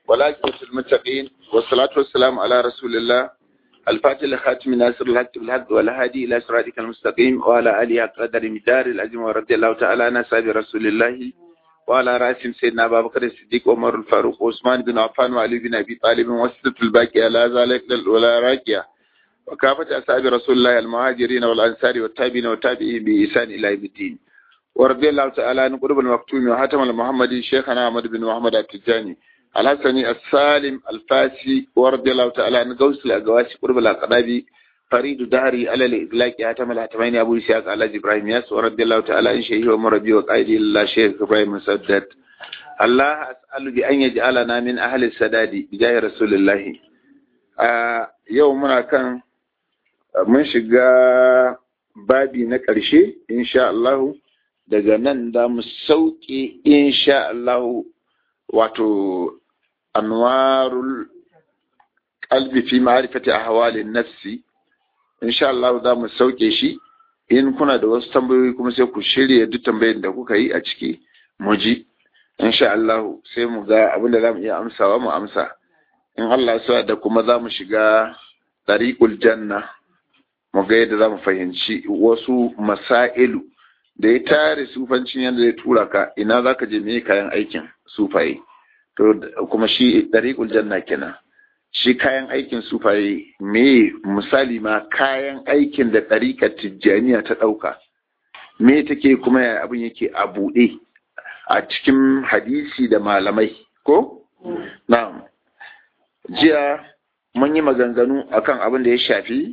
والعاقبة المتقين والصلاة والسلام على رسول الله الفاتح لخاتم ناصر الحق بالحق والهادي إلى صراطك المستقيم وعلى آله قدر مدار العظيم ورضي الله تعالى عن أصحاب رسول الله وعلى رأسهم سيدنا أبا بكر الصديق عمر الفاروق وعثمان بن عفان وعلي بن أبي طالب وسط الباقية لا ذلك ولا راكية وكافة أصحاب رسول الله المهاجرين والأنصار والتابعين والتابعين بإحسان إلى يوم الدين ورضي الله تعالى عن قرب المكتوم وحاتم المحمدي شيخنا أحمد بن محمد التجاني الحسني السالم الفاسي ورضي الله تعالى عن غوث الأقواسي قرب الأقرابي فريد دهري على الإطلاق حاتم الحتمين أبو إسحاق على إبراهيم ياس ورضي الله تعالى عن شيخ ومربي وقائدي الله شيخ إبراهيم مسدد الله أسأل بأن يجعلنا من أهل السداد بجاه رسول الله آه يومنا كان mun shiga babi na ƙarshe insha Allah daga nan da mu sauke insha Allah wato anwarul qalbi fi ma'rifati ahwalin nafsi insha Allah za mu sauke shi in kuna da wasu tambayoyi kuma sai ku shirya duk tambayoyin da kuka yi a ciki mu ji insha Allah sai mu ga abin da za mu iya amsawa mu amsa in Allah ya da kuma za mu shiga tariqul janna mu ga yadda za mu fahimci wasu masailu da ya tare sufancin yadda zai tura ka ina za ka je me kayan aikin sufaye to kuma shi dariƙul janna kenan shi kayan aikin sufaye me misali ma kayan aikin da ɗariƙar tijjaniya ta ɗauka me take kuma ya abin yake a buɗe a cikin hadisi da malamai ko na jiya mun yi maganganu akan abin da ya shafi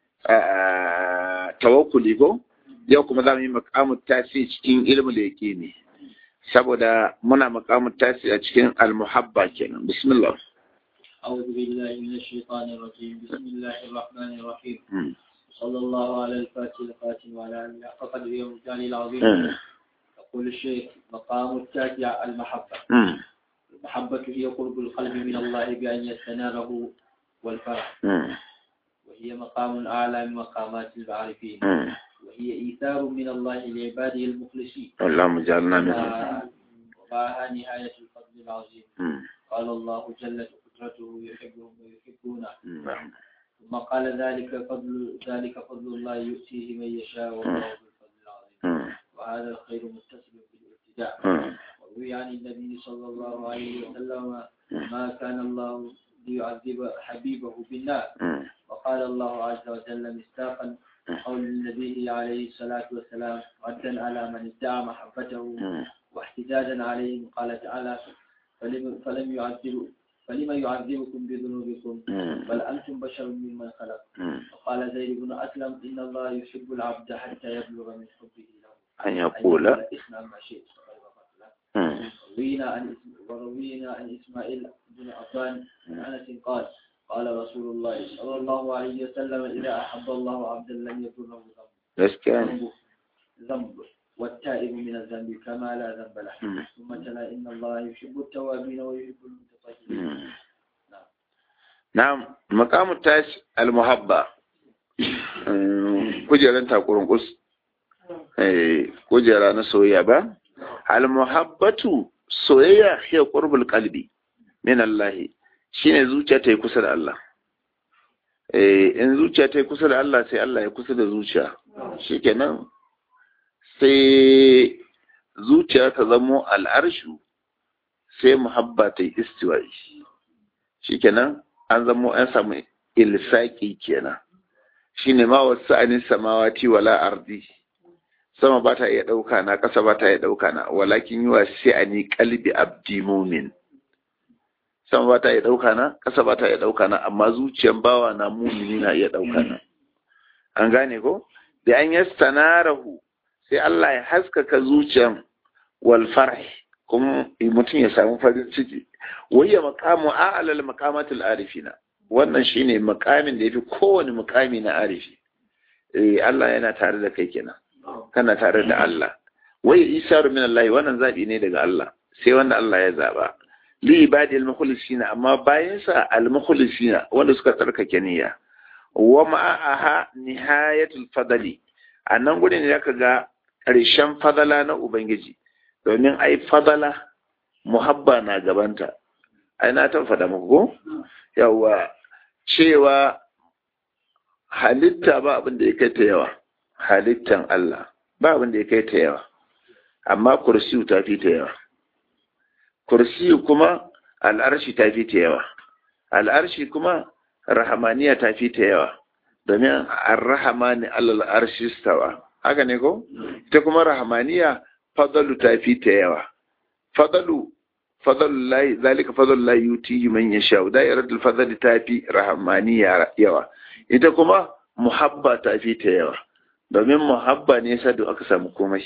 tawakkuli ko yau kuma za mu yi makamun tasi cikin ilmin da yake ne saboda muna makamun tasi a cikin almuhabba kenan bismillah أعوذ بالله من الشيطان الرجيم بسم الله الرحمن الرحيم صلى الله على الفاتح الخاتم وعلى آله حق قدره ومكانه العظيم يقول الشيخ مقام التاسع المحبة المحبة هي قرب القلب من الله بأن يستناره والفرح وهي مقام أعلى من مقامات العارفين وهي إيثار من الله لعباده المخلصين اللهم اجعلنا منهم ومعها نهاية الفضل العظيم قال الله جل قدرته يحبهم ويحبونه ثم قال ذلك فضل ذلك فضل الله يؤتيه من يشاء والله ذو الفضل العظيم وهذا الخير متصل بالابتداء وروي عن النبي صلى الله عليه وسلم ما كان الله ليعذب حبيبه بالنار وقال الله عز وجل مستاقا قول النبي عليه الصلاة والسلام ردا على من ادعى محبته واحتجاجا عليهم قال تعالى فلم, فلم يعذب فلما يعذبكم بذنوبكم بل أنتم بشر ممن خلق وقال زيد بن أسلم إن الله يحب العبد حتى يبلغ من حبه له أن يقول اسمع ما شئت روينا عن وروينا عن إسماعيل بن عفان عن أنس قال قال رسول الله صلى الله عليه وسلم إذا أحب الله عبدا لم يضره ذنب ذنب والتائب من الذنب كما لا ذنب له ثم تلا إن الله يحب التوابين ويحب المتطهرين نعم مقام التاس المحبة kujeran takurin kus kujera na soyayya ba al-muhabbatu soyayya hiya qurbul qalbi min Allah shine zuciya ta yi kusa da Allah eh in zuciya ta yi kusa da Allah sai Allah ya kusa da zuciya shikenan sai zuciya ta zamo al'arshu sai muhabba ta yi istiwa'i shikenan an zamo an samu ilsaki kenan shine ma wasu anin samawati wala ardi sama ba ta iya ɗauka na ƙasa ba ta iya ɗauka na walakin yi wa ni kalbi abdi mumin sama ba ta iya ɗauka na ƙasa ba ta iya ɗauka na amma zuciyan bawa na mumini na iya ɗauka na an gane ko da an yastanarahu sai Allah ya haskaka zuciyan wal farh kuma mutum ya samu farin ciki wayya maqamu a'lal maqamatil arifina wannan shine makamin da yafi kowane mukami na arifi eh Allah yana tare da kai kenan kana tare da Allah wai isaru min Allah wannan zabi ne daga Allah sai wanda Allah ya zaba li ibadi al-mukhlisina amma bayan sa al-mukhlisina wanda suka tsarkake niyya wa ma'aha nihayatul fadali annan gudun ne zaka ga ƙarshen fadala na ubangiji domin ai fadala muhabba na gabanta ai na ta faɗa muku ko yawa cewa halitta ba abin da ya kai ta yawa halittan Allah ba abin da ya kai ta yawa amma kursiyu ta fi ta yawa kursiyu kuma al'arshi ta fi ta yawa al'arshi kuma rahamaniya ta fi ta yawa domin ar-rahamani alal arshi stawa haka ne ko ita kuma rahamaniya fadalu ta fi ta yawa fadalu fadalu lahi zalika fadalu lahi yuti man yasha da'iratul fadli ta fi rahamaniya yawa ita kuma muhabba ta fi ta yawa domin muhabba ne yasa da aka samu komai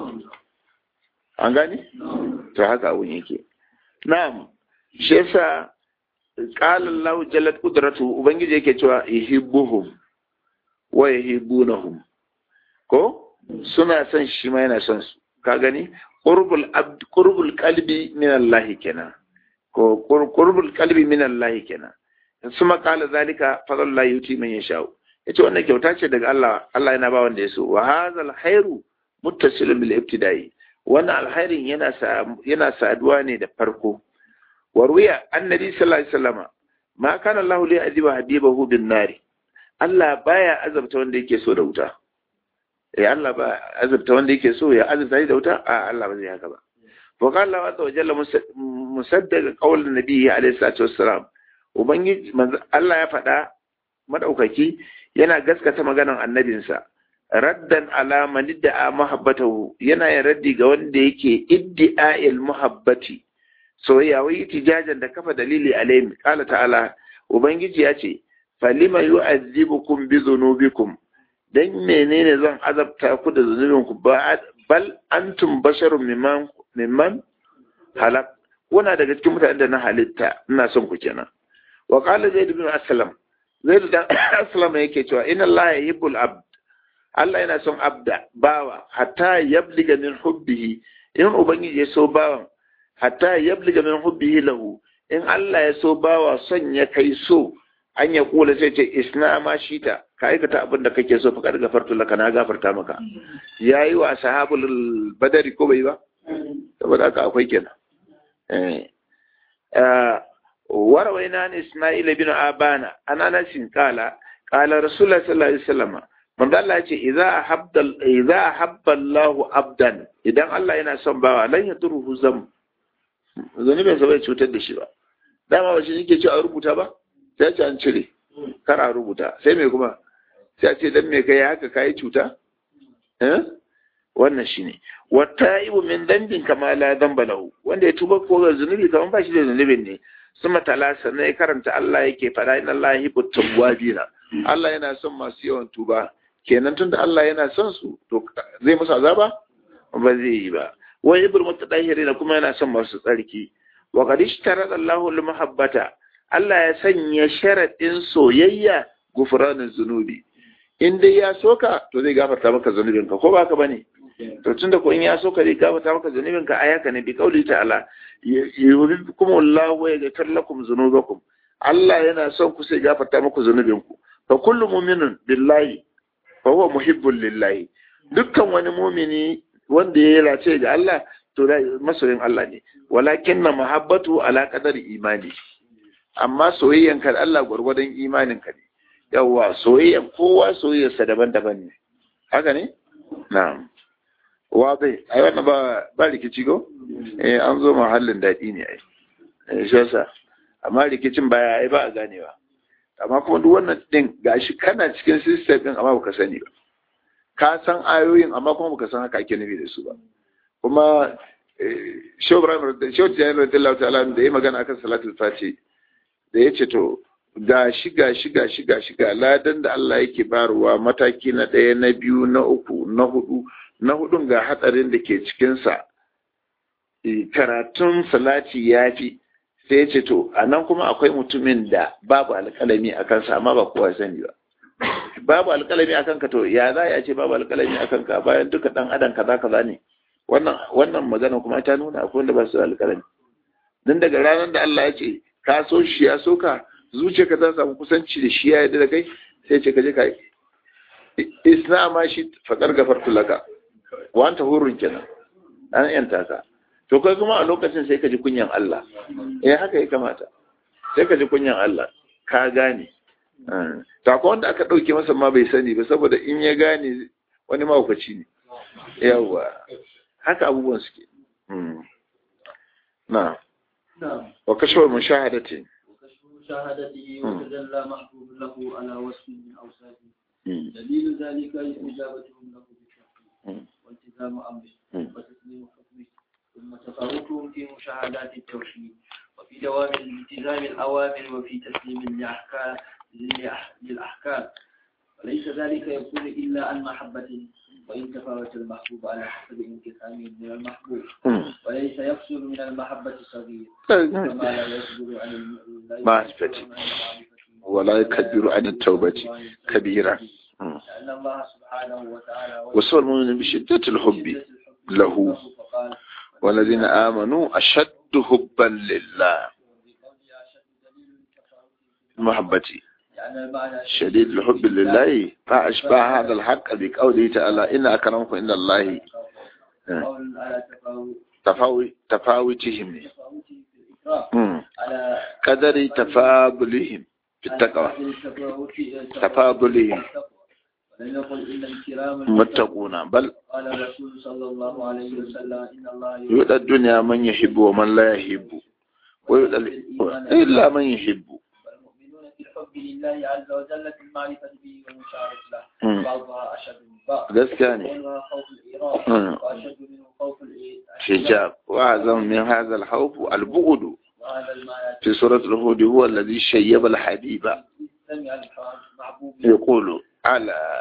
an gane to haka abun yake na'am shi yasa qala Allahu jallat qudratu ubangiji yake cewa yuhibbuhum wa yuhibbunahum ko suna son shi ma yana son su ka gani qurbul abd qurbul qalbi min Allah kenan ko qurbul qalbi min Allah kenan suma qala zalika fadlullahi yuti man yasha yace wannan kyauta ce daga Allah Allah yana ba wanda ya so wa hadzal khairu muttasilun bil ibtida'i wannan alkhairin yana yana saduwa ne da farko warwiya annabi sallallahu alaihi wasallama ma kana Allah li aziba habibahu bin nari Allah baya azabta wanda yake so da wuta eh Allah ba azabta wanda yake so ya azabta da wuta a Allah ba zai haka ba wa qala Allah wa jalla musaddaqa qawl nabi alaihi salatu wassalam ubangiji Allah ya faɗa madaukaki yana gaskata maganar annabinsa raddan ala man idda'a mahabbatahu yana yin raddi ga wanda yake iddi'a'il muhabbati soyayya wai tijajan da kafa dalili alayhi qala ta'ala ubangiji ya ce falima yu'azzibukum bi dhunubikum dan menene zan azabta ku da zunubinku bal antum basharun mimman mimman halak kuna daga cikin mutanen da na halitta ina son ku kenan wa qala zaid ibn aslam zaid dan aslam yake cewa inna allaha yuhibbul abd Allah yana son abda bawa hatta yabliga min hubbihi in ubangiji ya so bawan hatta yabliga min hubbihi lahu in Allah ya so bawa son ya kai so an ya kula sai ce isna ma shita ka aikata abin da kake so fa kad gafartu laka na gafarta maka yayi wa sahabul badari ko bai ba saboda haka akwai kenan eh warawaina an isma'il bin abana ana nasin kala qala rasulullah sallallahu alaihi wasallam manzo Allah ya ce idza ahabba idza ahabba Allahu abdan idan Allah yana son bawa lan yadruhu zam zanibin sa bai cutar da shi ba dama ba shi yake ce a rubuta ba sai ce an cire kar a rubuta sai me kuma sai ce dan me kai haka kai cuta eh wannan shine wattaibu min dambin kama la damba lahu wanda ya tuba ko ga zunubi kaman ba shi da zunubin ne suma talasa ne karanta Allah yake fada inna Allah yuhibbu tawwabina Allah yana son masu yawan tuba kenan tunda Allah yana son su to zai musu azaba ba zai yi ba wa ibul mutadahhirina kuma yana son masu tsarki wa qad ishtarada Allahu al-muhabbata Allah ya sanya sharadin soyayya gufranin zunubi in dai ya soka to zai gafarta maka zunubinka ko baka bane to tunda ko in ya soka zai gafarta maka zunubinka ayaka ne bi kauli ta'ala yuridukum Allahu wa yaghfir lakum dhunubakum Allah yana son ku sai gafarta muku zunubinku fa kullu mu'minun billahi fa huwa muhibbun lillahi dukkan wani mumini wanda ya lace ga Allah to da masoyin Allah ne walakin na mahabbatu ala qadari imani amma soyayyan ka Allah gwargwadon imanin ka ne yawa soyayyan kowa soyayyarsa daban-daban ne haka ne na'am wa bai ai wannan ba ba rikici go eh an zo mahallin dadi ne ai eh shi yasa amma rikicin baya ai ba a ganewa amma kuma duk wannan din gashi kana cikin system din amma baka sani ba ka san ayoyin amma kuma baka san haka ake nufi da su ba kuma Shehu Ibrahim Shehu Tijjani radiyallahu ta'ala da ya magana akan salatul fati da ya ce to ga shi ga shi ga shi ga shi ga ladan da Allah yake barwa mataki na ɗaya na biyu na uku na hudu na hudun ga hatsarin da ke cikinsa karatun salati ya fi sai ya ce to a nan kuma akwai mutumin da babu alƙalami a kansa amma ba kowa sani ba babu alƙalami a kanka to ya za a ce babu alƙalami a kanka bayan duka ɗan adam kaza kaza ne wannan wannan magana kuma ta nuna akwai wanda ba su alƙalami dan daga ranar da Allah ya ce ka so shi ya so ka zuciyarka ta samu kusanci da shi ya yarda da kai sai ce ka je ka isna ma shi faƙar gafartu laka wa anta hurun kenan an yanta ka to kai kuma a lokacin sai ka ji kunyan Allah eh haka ya kamata sai ka ji kunyan Allah ka gane ta ko wanda aka dauke masa ma bai sani ba saboda in ya gane wani mahaukaci ne yawa haka abubuwan suke na wa kashwar mushahadati مشاهدته وتجلى محبوب له على وصف من أوصافه دليل ذلك إجابتهم له بالتوحيد والتزام أمره وتسليم حكمه ثم تفاوتهم في مشاهدات التوحيد وفي دوام التزام الأوامر وفي تسليم الأحكام للأحكام وليس ذلك يكون إلا عن محبة وإن تفاوت المحبوب على حسب انقسامه من المحبوب وليس يفصل من المحبة صغير كما لا يصدر عن معرفة ولا يكبر عن التوبة كبيرة لأن الله سبحانه وتعالى وصل المؤمن بشدة الحب له والذين آمنوا أشد حبا لله محبتي شديد الحب لله فأشبه هذا الحق بقوله تعالى إن أكرمكم إن الله تفاوي تفاوتهم قدر تفاضلهم في التقوى تفاضلهم متقون بل قال الرسول صلى الله عليه وسلم إن الله يؤتى الدنيا من يحب ومن لا يحب ويؤتى إلا من يحب والمؤمنون في الحب لله عز وجل في المعرفة به والمشاعرة له بعضها أشد من بعض gaskiya ne وأولها خوف الإيراد وأشد منه خوف الإحجاب حجاب وأعظم من هذا الخوف البغض وهذا المعنى في سورة الهود هو الذي شيب الحبيب سمع المحبوب يقول على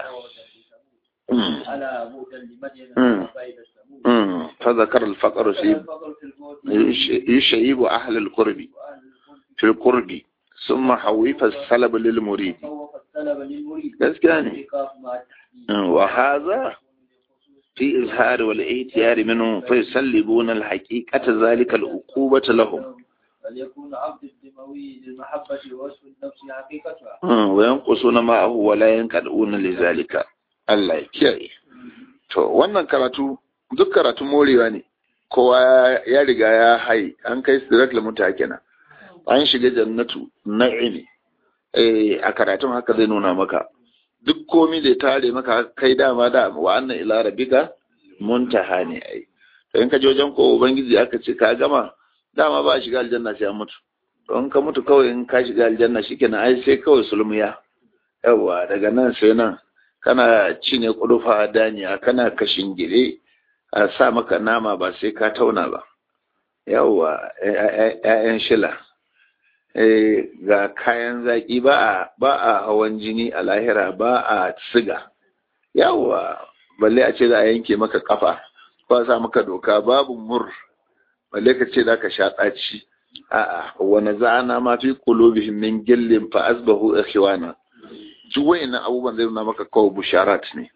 مم. على بودا لمدين مم. وبيد الثمود مم. فذكر الفقر في الفقر في الموت يش- يشيب أهل القرب وأهل الملك في القرب ثم حويف السلب للمريد خوف السلب للمريد gaskiya ne إيقاف مع التحديد مم. وهذا في إظهار والإيتيار منهم فيسلبون الحقيقة ذلك العقوبة لهم فليكون عبد الدموي للمحبة ووصف النفس حقيقتها مم. وينقصون معه ولا ينقلون لذلك Allah ya kiyaye to wannan karatu duk karatu morewa ne kowa ya riga ya hai an kai sirat lamuta kenan an shiga jannatu na'imi eh a karatun haka zai nuna maka duk komi da ya tare maka kai dama da wa annan ila rabbika muntaha ne ai to in ka je wajen ko ubangiji aka ce ka gama dama ba a shiga aljanna sai an mutu to in ka mutu kawai in ka shiga aljanna shikenan ai sai kawai sulmiya yawa daga nan sai nan kana cinye kudufa daniya kana kashin gire a sa maka nama ba sai ka tauna ba yawa ƴaƴan shila eh ga kayan zaki ba a ba a hawan jini a lahira ba a siga yawa balle a ce za a yanke maka kafa ko a sa maka doka babu mur balle ka ce za ka sha ɗaci a'a wani za'ana ma fi qulubihim min gillin fa asbahu ikhwana duk wayannan abubuwan zai nuna maka kawai busharat ne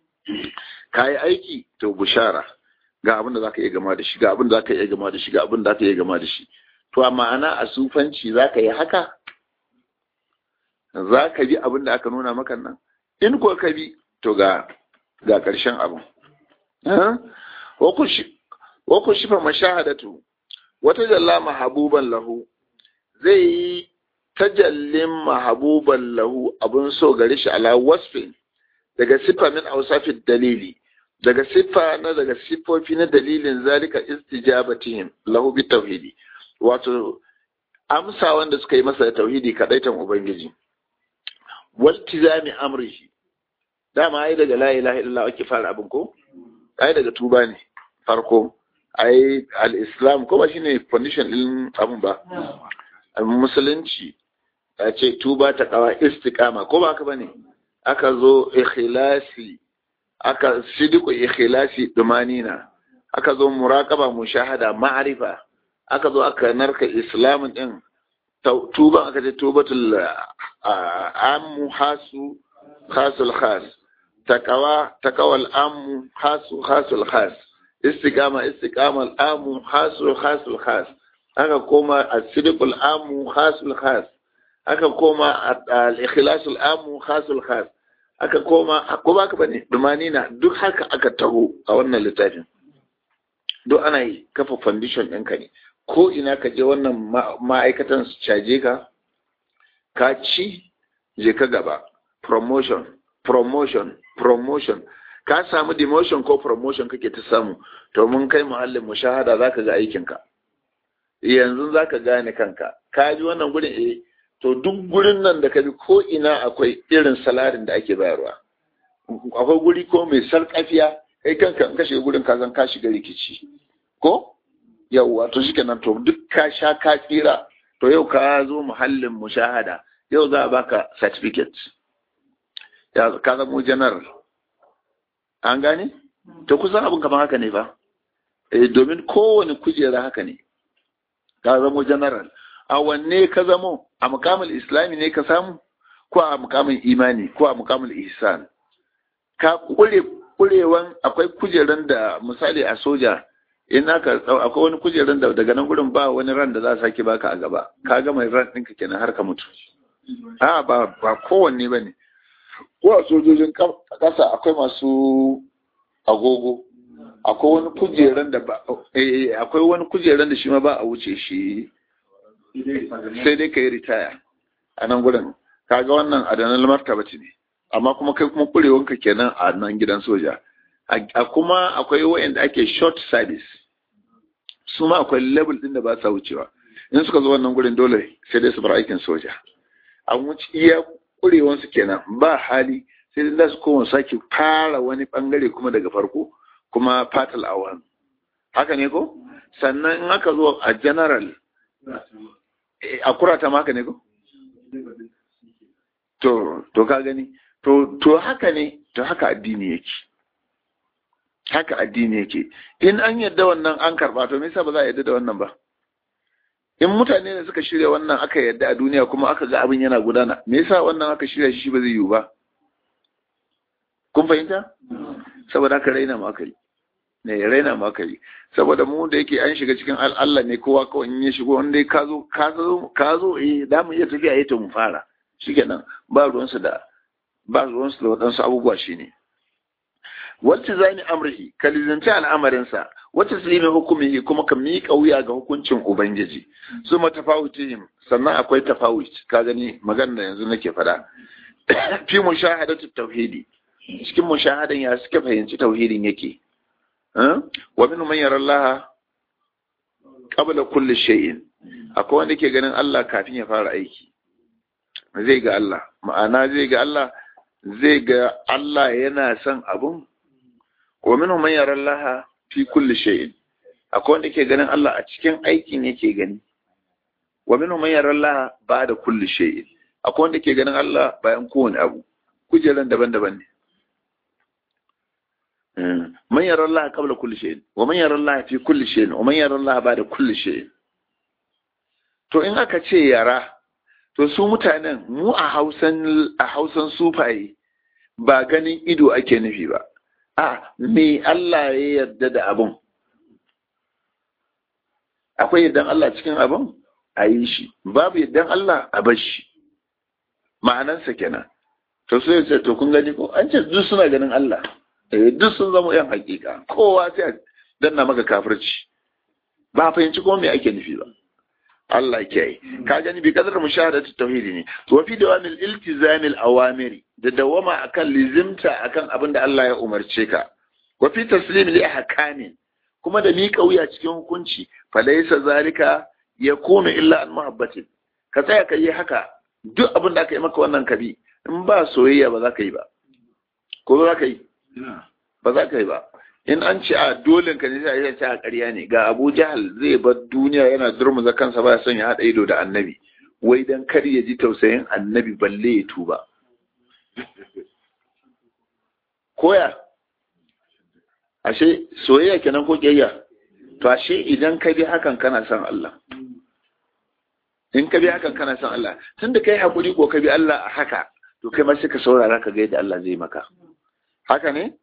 ka yi aiki to bushara ga abin da za ka iya gama da shi ga abin da za ka iya gama da shi ga abin da za ka iya gama da shi to a ma'ana a sufanci za ka yi haka za ka bi abin da aka nuna maka nan in ko ka bi to ga ga ƙarshen abin wa ku shifa mashahadatu wata jalla mahabuban lahu zai yi tajallin mahabuban lahu abun so gare shi ala wasfin daga siffa min ausafin dalili daga siffa na daga siffofi na dalilin zalika istijabatihim lahu bi tauhidi wato amsa wanda suka yi masa da tauhidi kadaitan ubangiji waltizami amrihi dama ai daga la ilaha illallah ake fara abin ko ai daga tuba ne farko ai al-islam ko ba shine condition din abin ba musulunci a ce tuba ta kawa istiqama ko ba haka bane aka zo ikhlasi aka sidiku ikhlasi dumanina aka zo muraqaba mushahada ma'rifa aka zo aka narka islam din tuban aka ce tubatul ammu hasu khasul khas takawa takawal ammu hasu khasul khas istiqama istiqamal ammu hasu khasul khas aka koma as-sidqul amu khasul khas aka koma al-ikhlasul amu khasul khas aka koma ko baka bane dumanina duk haka aka taho a wannan littafin duk ana yi kafa foundation ɗinka ne ko ina ka je wannan ma'aikatan su caje ka ka ci je ka gaba promotion promotion promotion ka samu demotion ko promotion kake ta samu to mun kai muhallin mushahada zaka ga aikinka yanzu zaka gane kanka ka ji wannan gurin eh to duk gurin nan da ka bi ko ina akwai irin salarin da ake bayarwa akwai guri ko mai sarƙafiya kai kanka in ka shiga gurin ka zan ka shiga rikici ko yawwa to shikenan to duk ka sha ka tsira to yau ka zo muhallin mushahada yau za a baka certificate ya ka zamo general an gane to kusan abin kamar haka ne ba eh domin kowane kujera haka ne ka zamo general a wanne ka zamo a mukamul islami ne ka samu ko a mukamul imani ko a mukamul ihsan ka kure kurewan akwai kujeran da misali a soja in aka akwai wani kujeran da daga nan gurin ba wani ran da za a sake baka a gaba ka ga mai ran ɗinka kenan har ka mutu a ba ba kowanne ba ne ko a sojojin ƙasa akwai masu agogo akwai wani kujeran da ba eh akwai wani kujeran da shi ma ba a wuce shi sai dai ka yi ritaya a nan gurin kaga wannan adanan martaba ne amma kuma kai kuma kurewanka kenan a nan gidan soja a kuma akwai wayanda ake short service su ma akwai level din da ba sa wucewa in suka zo wannan gurin dole sai dai su bar aikin soja an wuce iya kurewansu kenan ba hali sai dai su koma sake fara wani bangare kuma daga farko kuma fatal awan haka ne ko sannan in aka zo a general a kurata maka ne ko to to ka gani to to haka ne to haka addini yake haka addini yake in an yadda wannan an karba to me yasa ba za a yadda da wannan ba in mutane ne suka shirya wannan aka yadda a duniya kuma aka ga abin yana gudana me yasa wannan aka shirya shi ba zai yiwu ba kun fahimta saboda haka raina mu aka yi ne raina mu aka yi saboda mu da yake an shiga cikin Allah ne kowa kawai in ya shigo wanda ka zo ka zo ka zo eh da mu iya tafiya yayin mu fara shikenan ba ruwansu da ba ruwansu da waɗansu abubuwa shine wacce zani amrihi ka lizanci al'amarinsa wacce silimi hukumihi kuma ka miƙa wuya ga hukuncin ubangiji su matafawutihim sannan akwai tafawut ka gani magana da yanzu nake faɗa fi mushahadatu tauhidi cikin mushahadan ya suke fahimci tauhidin yake wa min man yara Allah qabla kulli shay'in akwai wanda ke ganin Allah kafin ya fara aiki zai ga Allah ma'ana zai ga Allah zai ga Allah yana son abun wa minhum man yara Allah fi kulli shay'in akwai wanda ke ganin Allah a cikin aikin yake gani wa minhum man yara Allah ba'da kulli shay'in akwai wanda ke ganin Allah bayan kowane abu kujeran daban-daban ne man yara Allah qabla kulli shay'in wa man yara Allah fi kulli shay'in wa man yara Allah ba'da kulli shay'in to in aka ce yara to su mutanen mu a Hausan a Hausan sufaye ba ganin ido ake nufi ba a me Allah ya yarda da abun akwai yardan Allah cikin abun a yi shi babu yardan Allah a bar shi ma'anansa kenan to sai ce to kun gani ko an ce duk suna ganin Allah eh duk sun zama yan hakika kowa sai danna maka kafirci ba fahimci ko me ake nufi ba Allah ke yi ka gani bi kadar mushahadatu tauhidi ne wa fi dawamil iltizamil awamiri da dawama akan lizimta akan abin da Allah ya umarce ka wa fi taslim li ahkamin kuma da miƙa wuya cikin hukunci fa laysa zalika yakunu illa an muhabbatin ka tsaya ka yi haka duk abin da aka yi maka wannan kabi in ba soyayya ba za ka yi ba ko za ka yi ba za ka yi ba in an ce a dole ka ne sai a ce a ƙarya ne ga Abu Jahal zai bar duniya yana durmuza kansa ba son ya haɗa ido da annabi wai dan kar ya ji tausayin annabi balle ya tuba koya ashe soyayya kenan ko kiyayya to ashe idan ka bi hakan kana son Allah in ka bi hakan kana son Allah tunda kai hakuri ko ka bi Allah a haka to kai ma sai ka saurara ka ga yadda Allah zai maka haka ne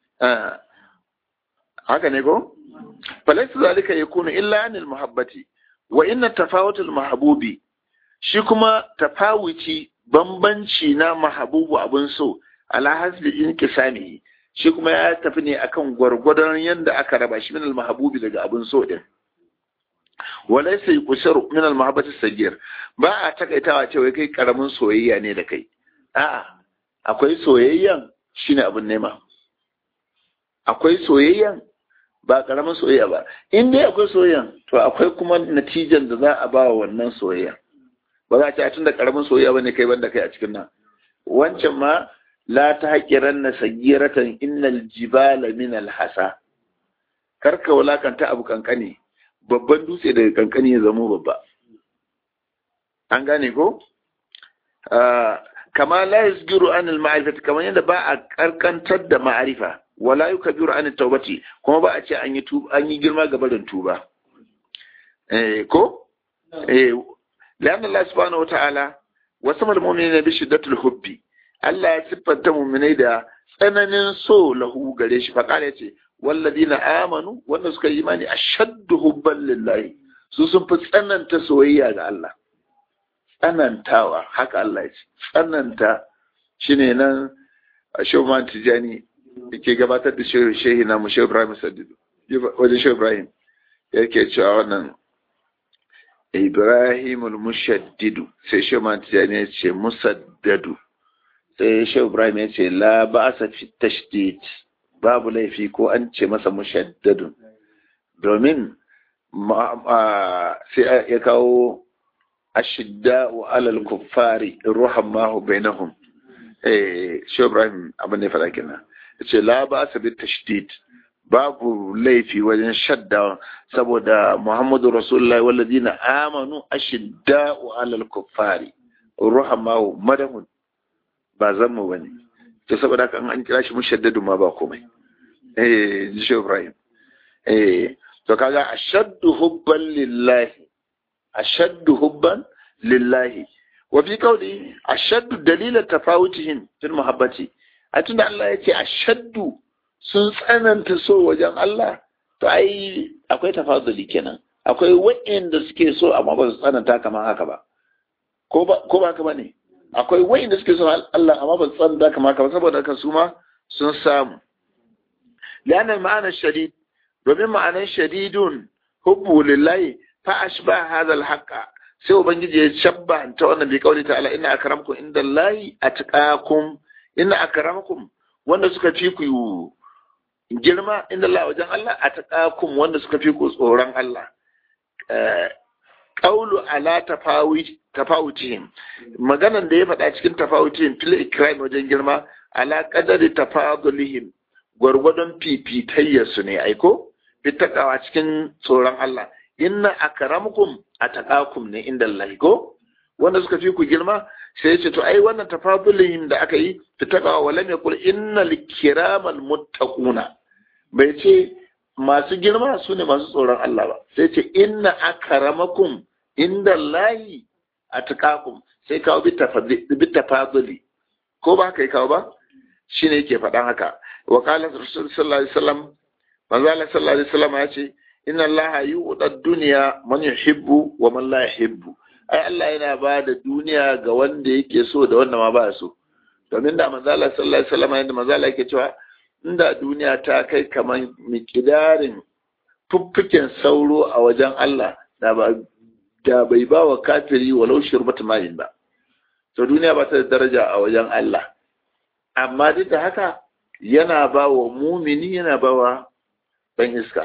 haka ne ko falaysa zalika yakunu illa anil muhabbati wa inna tafawutul mahbubi shi kuma tafawuci bambanci na mahabubu abun so ala hasbi inkisamihi shi kuma ya tafi ne akan gwargwadon yanda aka raba shi min al-mahbubi daga abun so din walaysa yuqsharu min al-mahabbati sagir ba a takaitawa cewa kai karamin soyayya ne da kai a'a akwai soyayyan shine abun nema akwai soyayyan ba karamin soyayya ba in dai akwai soyayyan to akwai kuma natijan da za a ba wa wannan soyayya ba za a ce tun da karamin soyayya bane kai banda kai a cikin nan wancan ma la ta haƙiran na sagiratan innal jibala min alhasa karka wulakanta abu kankani babban dutse daga kankani ya zamo babba an gane ko kama la yasgiru an al kamar yadda ba a karkantar da ma'arifa wala yukabiru an tawbati kuma ba a ce an yi an yi girma ga barin tuba eh ko eh لأن الله سبحانه وتعالى وسم المؤمنين بشدة الحب Allah ya siffanta muminai da tsananin so lahu gare shi faƙala ya ce walladina amanu wanda suka yi imani ashaddu hubban lillahi su sun fi tsananta soyayya ga Allah tsanantawa haka Allah ya ce tsananta shine nan a shawman tijani yake gabatar da shehi na mu shehu Ibrahim Sadidu wajen shehu Ibrahim yake cewa wannan Ibrahimul mushaddidu sai shawman tijani ya ce musaddadu sai shehu ibrahim ya ce la ba sa fi tashdid babu laifi ko an ce masa mushaddadun domin sai ya kawo ashidda wa alal kuffari ruhan mahu bainahum eh shehu ibrahim abin da ya faɗa kenan ya ce la ba sa fi tashdid babu laifi wajen shadda saboda muhammadu rasulullahi walladina amanu ashidda wa alal kuffari ruhan mahu madahun ba zan mu bane to saboda haka an kira shi mushaddadu ma ba komai eh ji Ibrahim eh to kaga ashaddu hubban lillahi ashaddu hubban lillahi wa fi qawli ashaddu dalila tafawutihim fil muhabbati a tunda Allah ya ce ashaddu sun tsananta so wajen Allah to ai akwai tafaduli kenan akwai wa'inda suke so amma ba su tsananta kamar haka ba ko ba ko ba haka bane akwai wa'inda suke son Allah amma ba san da kama kama saboda haka su ma sun samu lianan ma'anar shadid domin ma'anar shadidun hubbu lillahi fa ashba hadha alhaqa sai ubangiji ya shabba ta wannan bi kauli ta'ala inna akramakum inda Allahi atqakum inna akramakum wanda suka fi ku girma inda Allah wajen Allah atqakum wanda suka fi ku tsoron Allah qawlu ala tafawit tafawutihim maganan da ya faɗa cikin tafawutihim fil ikram wajen girma ala qadari tafadulihim gwargwadon fifitayyar su ne aiko fitakawa cikin tsoron Allah inna akramakum ataqakum ne inda Allah ko wanda suka fi ku girma sai ce to ai wannan tafadulihim da aka yi fitakawa walam yaqul innal kiramal muttaquna bai ce masu girma su ne masu tsoron Allah ba sai ce inna akramakum inda Allahi a tukakum sai kawo bi tafaduli ko ba ka yi kawo ba shi ne yake faɗan haka wa kala rasul sallallahu alaihi wasallam manzo Allah sallallahu alaihi wasallam ya ce inna Allah yu'ta ad-dunya man yuhibbu wa man la yuhibbu ai Allah yana ba da duniya ga wanda yake so da wanda ma ba so domin da manzo Allah sallallahu alaihi wasallam yanda manzo Allah yake cewa inda duniya ta kai kaman mikidarin fuffuken sauro a wajen Allah da ba da bai ba wa kafiri walau shirbata mayin ba to duniya ba ta da daraja a wajen Allah amma duk da haka yana ba wa mumini yana ba wa ɗan iska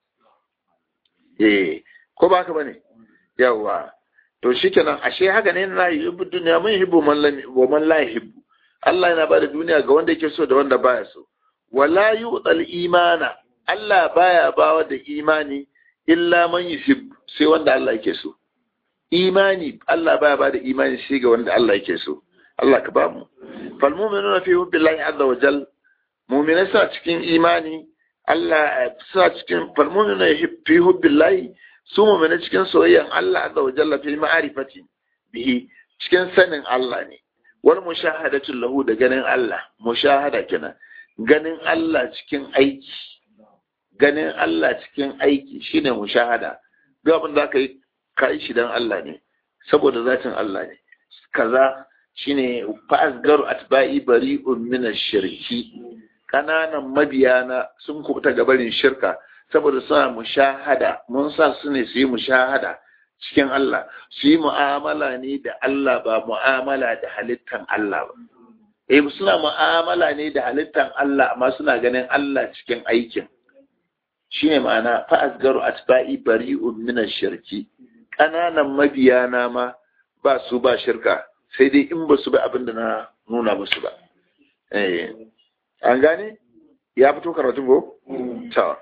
eh ko ba ka bane yawa to shikenan ashe haka ne na yi hibbu duniya mun hibbu wa man la hibbu Allah yana ba da duniya ga wanda yake so da wanda baya so wala yu'tal imana Allah baya bawa da imani illa man yuhibbu sai wanda Allah yake so imani Allah baya ba da imani shi ga wanda Allah yake so Allah ka ba mu fal mu'minuna fi hubbillahi azza wa jal mu'minai suna cikin imani Allah suna cikin fal mu'minuna fi hubbillahi su mu'minai cikin soyayyan Allah azza wa jalla fi ma'rifati bihi cikin sanin Allah ne wal mushahadatu lahu da ganin Allah mushahada kenan ganin Allah cikin aiki ganin Allah cikin aiki shine mushahada duk abin da ka yi ka yi shi dan Allah ne saboda zatin Allah ne kaza shine fa asgaru atba'i bari'un min ash-shirki kananan mabiyana sun kubuta gabarin shirka saboda suna mushahada mun sa su ne su yi mushahada cikin Allah su yi mu'amala ne da Allah ba mu'amala da halittan Allah ba eh suna mu'amala ne da halittan Allah amma suna ganin Allah cikin aikin shine ma'ana fa asgaru atba'i bari'un min shirki kananan mabiyana ma ba su ba shirka sai dai in ba su ba abin da na nuna musu ba eh an gane ya fito karatu ko ta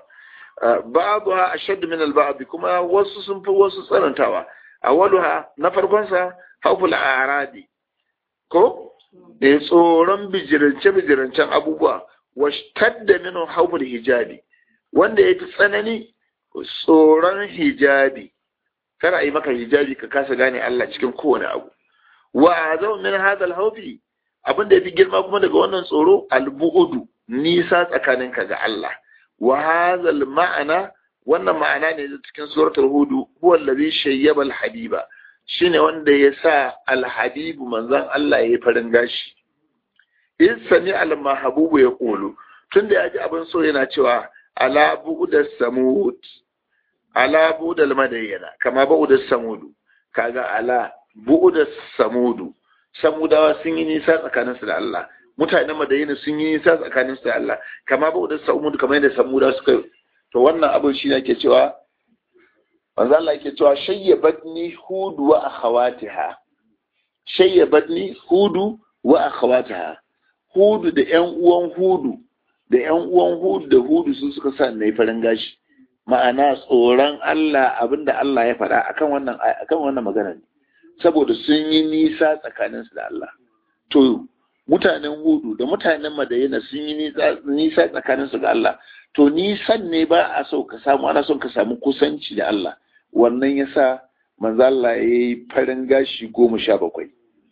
ba'dha ashadd min al-ba'd kuma wasu sun fi wasu tsanantawa awaluha na farkon sa hawful aradi ko da tsoron bijirance bijirancen abubuwa washtadda min hawful hijabi wanda ya fi tsanani tsoron hijabi kada a yi maka hijabi ka kasa gane Allah cikin kowane abu wa azau min hadal hawfi abin da ya fi girma kuma daga wannan tsoro albu'udu nisa tsakaninka ga Allah wa hadal ma'ana wannan ma'ana ne da cikin suratul hudu huwa allazi shayyaba alhabiba shine wanda ya sa alhabibu manzon Allah ya yi farin gashi in sami almahabubu ya kulu tunda ya ji abin so yana cewa ala bu'udas samud ala bu'udal madayyana kama bu'udas samudu kaga ala bu'udas samudu samudawa sun yi nisa tsakaninsu da Allah mutanen madayina sun yi nisa tsakaninsu da Allah kama bu'udas samudu kamar yadda samudawa suka to wannan abin shi ne ke cewa manzo Allah yake cewa shayyabatni hudu wa akhawatiha shayyabatni hudu wa akhawatiha hudu da ƴan uwan hudu da ƴan uwan hudu da hudu sun suka sa nayi farin gashi ma'ana tsoron Allah abinda Allah ya faɗa akan wannan akan wannan magana ne saboda sun yi nisa tsakaninsu da Allah to mutanen hudu da mutanen madayina sun yi nisa tsakaninsu da Allah to nisan ne ba a so ka samu ana son ka samu kusanci da Allah wannan yasa manzo Allah ya yi farin gashi goma sha bakwai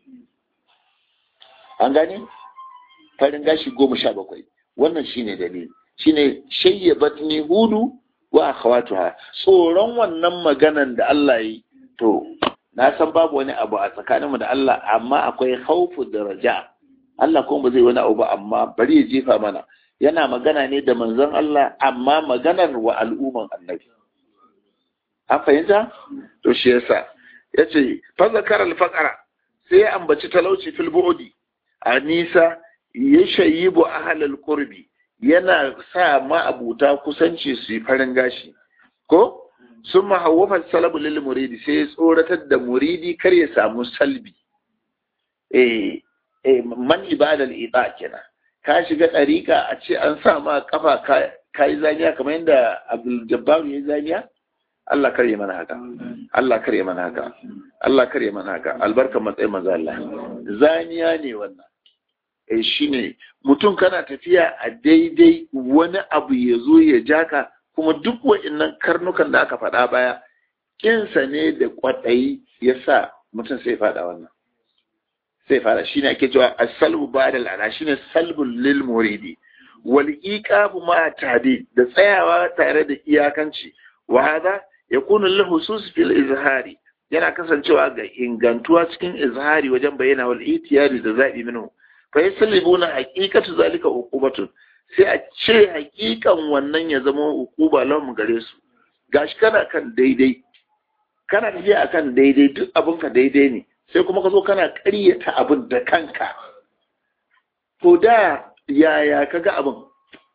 an gane farin gashi goma sha bakwai wannan shine dalili shine shayyabatni hudu wa akhawatuha tsoron wannan maganan da Allah yi to na san babu wani abu a tsakaninmu da Allah amma akwai khawfu daraja Allah kuma ba zai wani abu ba amma bari ya jefa mana yana magana ne da manzon Allah amma maganar wa al'umman annabi an fahimta to shi yasa yace fa zakara al-faqara sai ya ambaci talauci fil bu'di a nisa ya shayibu ahlal qurbi yana sa ma'abuta kusanci su yi farin gashi ko sun mahawwafa salabu lil muridi sai ya tsoratar da muridi kar ya samu salbi eh eh man ibadal ida kenan ka shiga ɗariƙa a ce an sa ma kafa ka yi zaniya kamar yadda abdul jabbar ya yi zaniya Allah kare mana haka Allah kare mana haka Allah kare mana haka albarkar matsayin maza Allah zaniya ne wannan eh shine mutum kana tafiya a daidai wani abu ya zo ya jaka kuma duk wa'annan karnukan da aka faɗa baya kinsa ne da kwaɗayi ya sa mutum sai faɗa wannan sai fara shine ake cewa as-salbu ba'da al-ana shine salbul lil muridi wal iqabu ma tadi da tsayawa tare da iyakanci wa hada yakunu lil husus fil izhari yana kasancewa ga ingantuwa cikin izhari wajen bayyana wal itiyari da zabi minhu fa yasallibuna haqiqatu zalika uqubatun sai a ce haqiqan wannan ya zama uquba lahum gare su gashi kana kan daidai kana tafiya akan daidai duk abinka daidai ne sai kuma ka zo kana ƙaryata abin da kanka to da yaya ka ga abin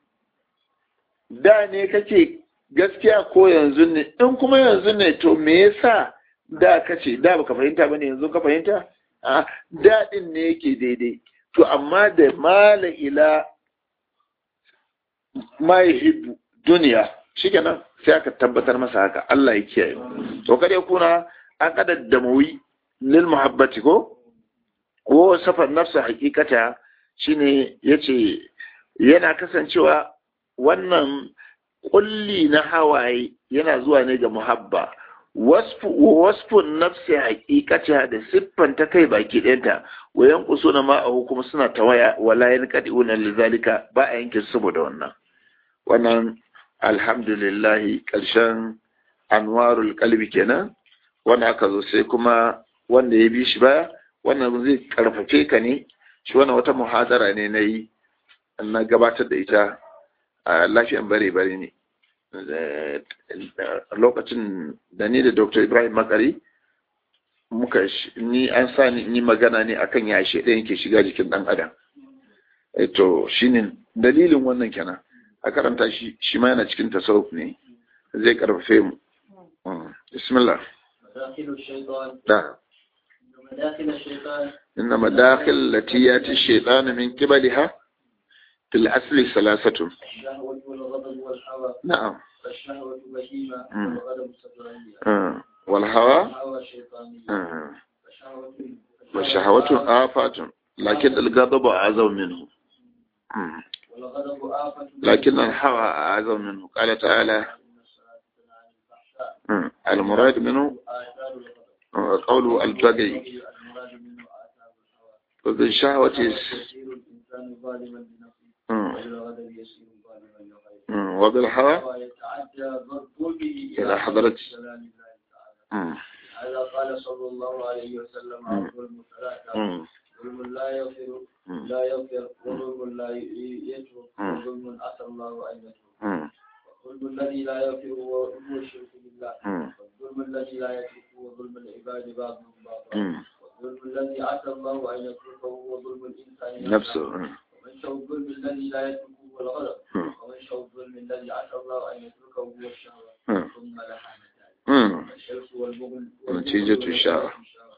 da ne kake gaskiya ko yanzu ne in kuma yanzu ne to me yasa da kace da baka fahimta bane yanzu ka fahimta a daɗin ne yake daidai to amma da mala ila ma yuhibbu duniya shikenan sai aka tabbatar masa haka Allah ya kiyaye to kada kuna an kada damawi lil muhabbati ko ko safar nafsa hakikata shine yace yana kasancewa wannan kulli na hawaye yana zuwa ne ga muhabba wasfun nafsi hakikata da siffan ta kai baki ɗayanta wayan kuso na ma'ahu kuma suna tawaya wala yan kadi'una lizalika ba a yanke saboda wannan wannan alhamdulillah ƙarshen anwarul kalbi kenan wanda aka zo sai kuma wanda ya bi shi baya wannan zai karfafe ka ne shi wannan wata muhadara ne na yi na gabatar da ita a lafiyan bare-bare ne lokacin da ni da dr ibrahim makari muka ni an sa ni yi magana ne akan ya shi ɗayan ke shiga jikin ɗan adam to shine dalilin wannan kenan a karanta shi shi ma yana cikin tasawuf ne zai karfafe mu bismillah مداخل الشيطان da مداخل الشيطان إن مداخل التي يأتي الشيطان من قبلها في الأصل ثلاثة الشهوة والغضب والهوى نعم فالشهوة بهيمة مم. والغضب سبعية آه. والهوى الهوى شيطانية آه. فالشهوة والشهوة آفات لكن الغضب أعظم منه مم. والغضب آفة لكن الهوى أعظم منه قال تعالى إن الصلاة تنهى عن الفحشاء مم. المراد منه آثار الغضب آه، قول البغي المراد منه آثار الهوى وبالشهوة يصير الإنسان ظالما لنفسه مم. وبالغضب يصير ظالما لغيره مم. وبالهوى ويتعدى ظلمه إلى حضرة كلام الله تعالى مم. هذا قال صلى الله عليه وسلم مم. الظلم ثلاثة مم. ظلم لا يغفر مم. لا يغفر وظلم لا يترك مم. وظلم أتى الله أن يترك مم. والظلم الذي لا يغفر هو الشرك بالله مم. والظلم الذي لا يترك هو ظلم العباد بعضهم بعضا مم. والظلم الذي أتى الله أن يتركه هو ظلم الإنسان نفسه مم. ومن شاء الظلم الذي لا يتركه هو الغضب مم. ومن شاء الظلم الذي أتى الله أن يتركه هو الشهوة مم. ثم لحانتان مم. الشرك والبغل نتيجة الشهوة.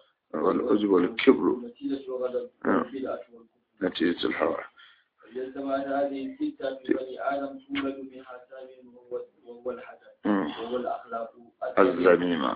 والعجب والكبر نتيجة الغضب مم. والبدعة والكفر نتيجة الهوى فإذا اجتمعت هذه الستة في بني آدم تولد منها ثامن وهو وهو الحسد مم. وهو الأخلاق الذميمة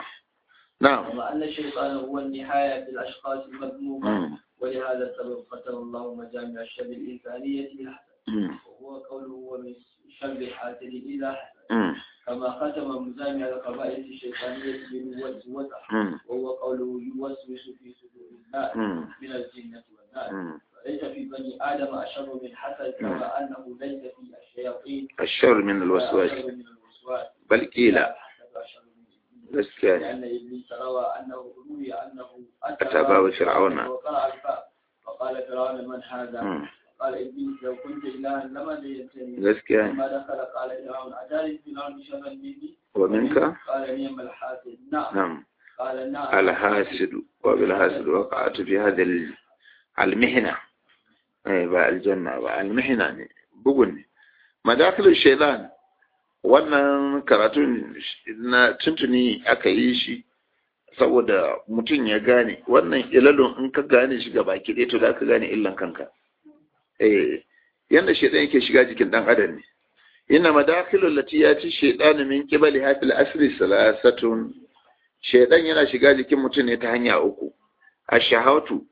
نعم ومع أن الشيطان هو النهاية في الأشخاص المذمومة مم. ولهذا السبب قتل الله مجامع الشر الإنسانية بالحسد مم. وهو قوله ومن شر الحاسد إذا حسد مم. كما ختم مجامع القبائل الشيطانية بنوة مم. وهو قوله يوسوس في صدور الناس مم. من الجنة والناس مم. فليس في بني آدم أشر من حسد كما أنه ليس في الشياطين الشر من الوسواس أشر من الوسواس بل قيل الحسد أشر من الإبليس. gaskiya ne لأن إبليس روى أنه روي أنه أتى باب فرعون. وقرأ الباب وقال فرعون من هذا؟ مم. قال إبليس لو كنت إلها لما زينتني gaskiya ne لما دخل قال فرعون أتاني فرعون شرا مني ومنك قال نعم الحاسد نعم نعم قال نعم الحاسد وبالحاسد وقعت في هذا ال- المهنة أي با الجنة با المهنة ne bugun ne madakilin shaitan wannan karatun na tuntuni aka yi shi saboda mutum ya gane wannan ilalun in ka gane shi gaba ki ɗaya to za ka gane illan kanka eh yanda shaitan yake shiga jikin dan adam ne inna madakilul lati yati shaytanu min qibali hafil asri salasatun shaidan yana shiga jikin mutum ne ta hanya uku a shahautu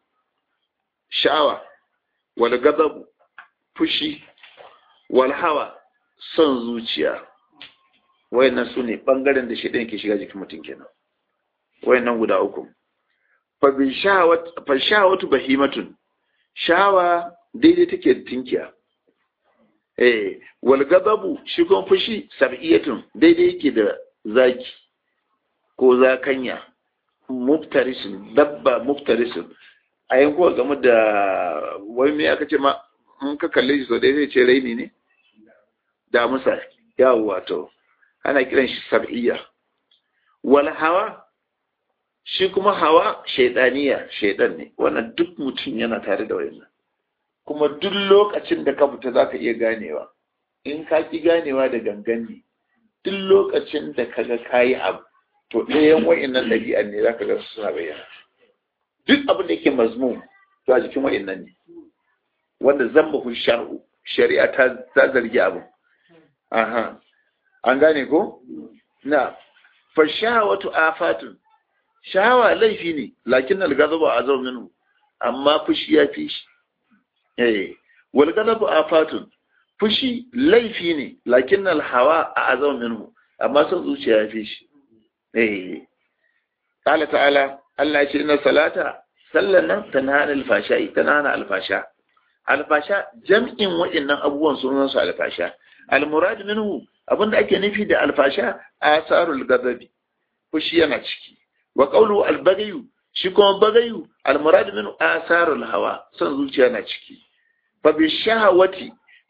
sha'awa wal gazabu fushi wal hawa son zuciya wayannan su ne bangaren da shaidan ke shiga jikin mutum kenan wayannan guda uku fa bi shahawat fa shahawatu bahimatun shawa daidai take da tinkiya eh wal gazabu shi kuma fushi sab'iyatun daidai yake da zaki ko zakanya muftarisin dabba muftarisin a yankuwa game da wai me aka ce ma in ka kalle shi sau ɗaya zai ce raini ne da musa yawo wato ana kiran shi sab'iyya wal hawa shi kuma hawa shaidaniya shaidan ne wannan duk mutum yana tare da wayannan kuma duk lokacin da ka fita za ka iya ganewa in ka ki ganewa da gangan ne duk lokacin da ka ga kayi abu to ɗayan wa'innan ɗabi'an ne za ka ga suna bayyana duk abin da yake mazmum to a jikin wa'innan ne wanda zambahu shar'u shari'a ta ta zargi abu aha an gane ko na fa shahawatu afatun shahawa laifi ne lakin al-ghadabu azam minhu amma fushi ya fi shi eh wal ghadabu afatun fushi laifi ne lakin al-hawa azam minhu amma son zuciya ya fi shi eh qala ta'ala Allah ya ce inna salata sallan nan tanhana al-fasha tanhana al-fasha al-fasha jam'in wa'annan abubuwan sunan su al-fasha al-murad minhu abinda ake nufi da al-fasha asarul ghadabi fushi yana ciki wa qawlu al-bagyu shi kuma bagayu al-murad minhu asarul hawa son zuciya na ciki fa bi shahawati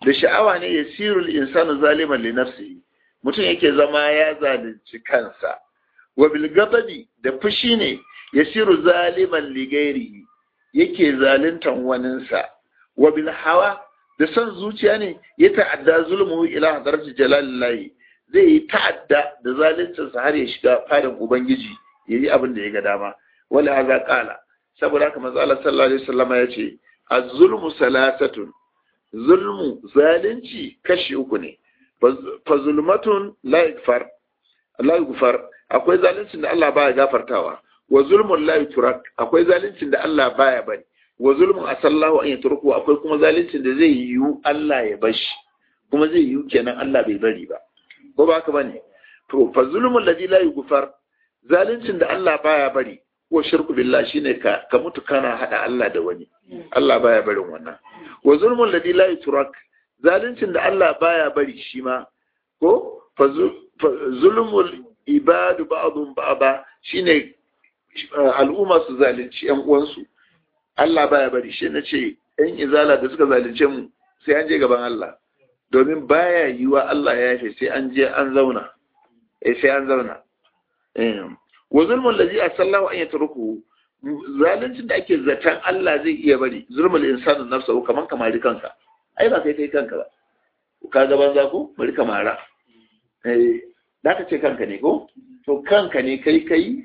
da sha'awa ne yasirul insanu zaliman li nafsihi mutum yake zama ya zalunci kansa wa bil ghadabi da fushi ne yasiru zaliman li ghairihi yake zaluntan waninsa wa bil hawa da son zuciya ne ya ta'adda zulmuhu ila hadarati jalalillahi zai yi ta'adda da zaluncinsa har ya shiga fadin ubangiji yayi abin da ya ga dama wala haza qala saboda haka manzo Allah sallallahu alaihi wasallam ya ce az-zulmu salasatun zulmu zalunci kashi uku ne fa zulmatun la yakfar la yakfar akwai zaluncin da Allah baya gafartawa wa zulmun la yutrak akwai zaluncin da Allah baya bari wa zulmun asallahu an yatruku akwai kuma zaluncin da zai yiwu Allah ya bashi kuma zai yiwu kenan Allah bai bari ba ko ba haka bane to fa zulmun ladhi la yughfar zaluncin da Allah baya bari ko shirku billah shine ka ka mutu kana hada Allah da wani Allah baya barin wannan wa zulmun ladhi la yutrak zaluncin da Allah baya bari shi ma ko fa zulmul ibadu ba'dhum ba'da shine al'umma su zalunci yan uwansu Allah baya bari shi na ce yan izala da suka zalunce mu sai an je gaban Allah domin baya yiwa Allah ya yafe sai an je an zauna eh sai an zauna wa zulmul ladhi asallahu an yatruku zaluncin da ake zaton Allah zai iya bari zulmul insanu nafsahu kaman kamari kanka ai ba kai kai kanka ba ka ga banza ko bari kamara eh da ka ce kanka ne ko to kanka ne kai kai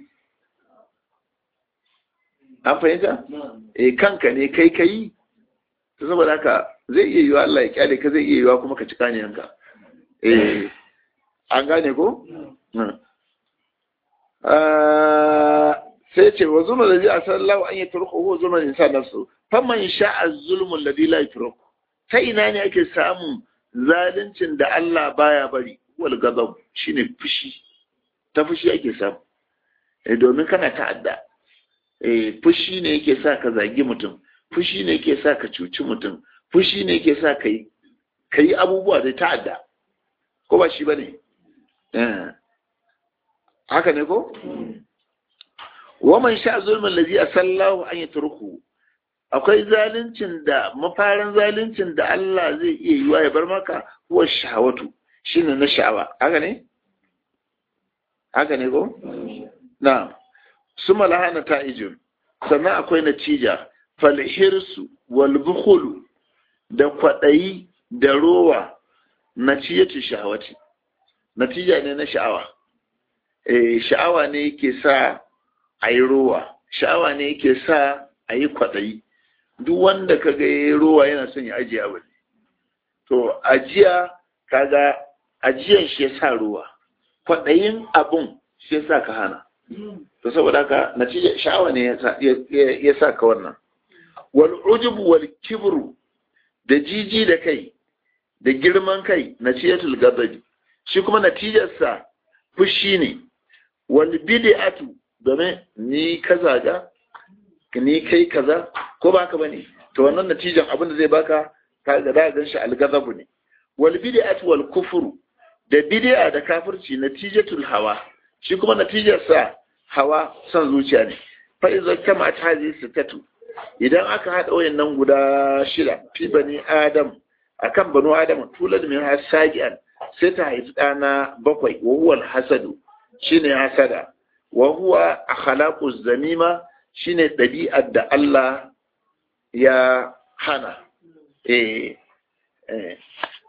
an fahimta eh kanka ne kai kai to saboda haka zai iya yiwa Allah ya kyale ka zai iya yiwa kuma ka ci kaniyanka eh an gane ko sai ce wa zulmun ladhi asallahu an yatruku huwa zulmun insan nafsu faman sha'a zulmun ladhi la yatruku ta ina ne ake samun zaluncin da Allah baya bari wal ghadab shine fushi ta fushi ake samu eh domin kana ta'adda eh fushi ne yake sa ka zagi mutum fushi ne yake sa ka cuci mutum fushi ne yake sa ka yi ka yi abubuwa da ta'adda ko ba shi bane eh haka ne ko waman sha zulmin lazi asallahu an yatruku akwai zaluncin da mafarin zaluncin da Allah zai iya yi wa ya bar maka huwa shahawatu shine na sha'awa haka ne haka ne ko na suma lahana ta'ijun sannan akwai natija falhirsu wal bukhulu da kwadayi da rowa natijatu shahawati natija ne na sha'awa eh sha'awa ne yake sa a yi rowa sha'awa ne yake sa a yi kwaɗayi duk wanda ka ga ya rowa yana son ya ajiye abu to ajiya kaga ajiyan shi ya sa rowa kwaɗayin abun shi ya sa ka hana to saboda haka natija sha'awa ne ya sa ka wannan wal ujubu wal kibru da jiji da kai da girman kai natijatul ghadabi shi kuma natijarsa fushi ne wal bid'atu domin ni kaza ga ni kai kaza ko ba ka bane to wannan natijan abin da zai baka ka ga da gan shi al-ghadabu ne wal bid'atu wal kufru da bid'a da kafirci natijatul hawa shi kuma natijar sa hawa son zuciya ne fa idza kama ta hadisi sitatu idan aka hada wayannan guda shida fi bani adam akan banu adam tulad min hasagian sai ta haifi ɗana bakwai wa huwa hasadu shine hasada wa huwa akhlaqu zamima shine ɗabi'ar da Allah ya hana eh eh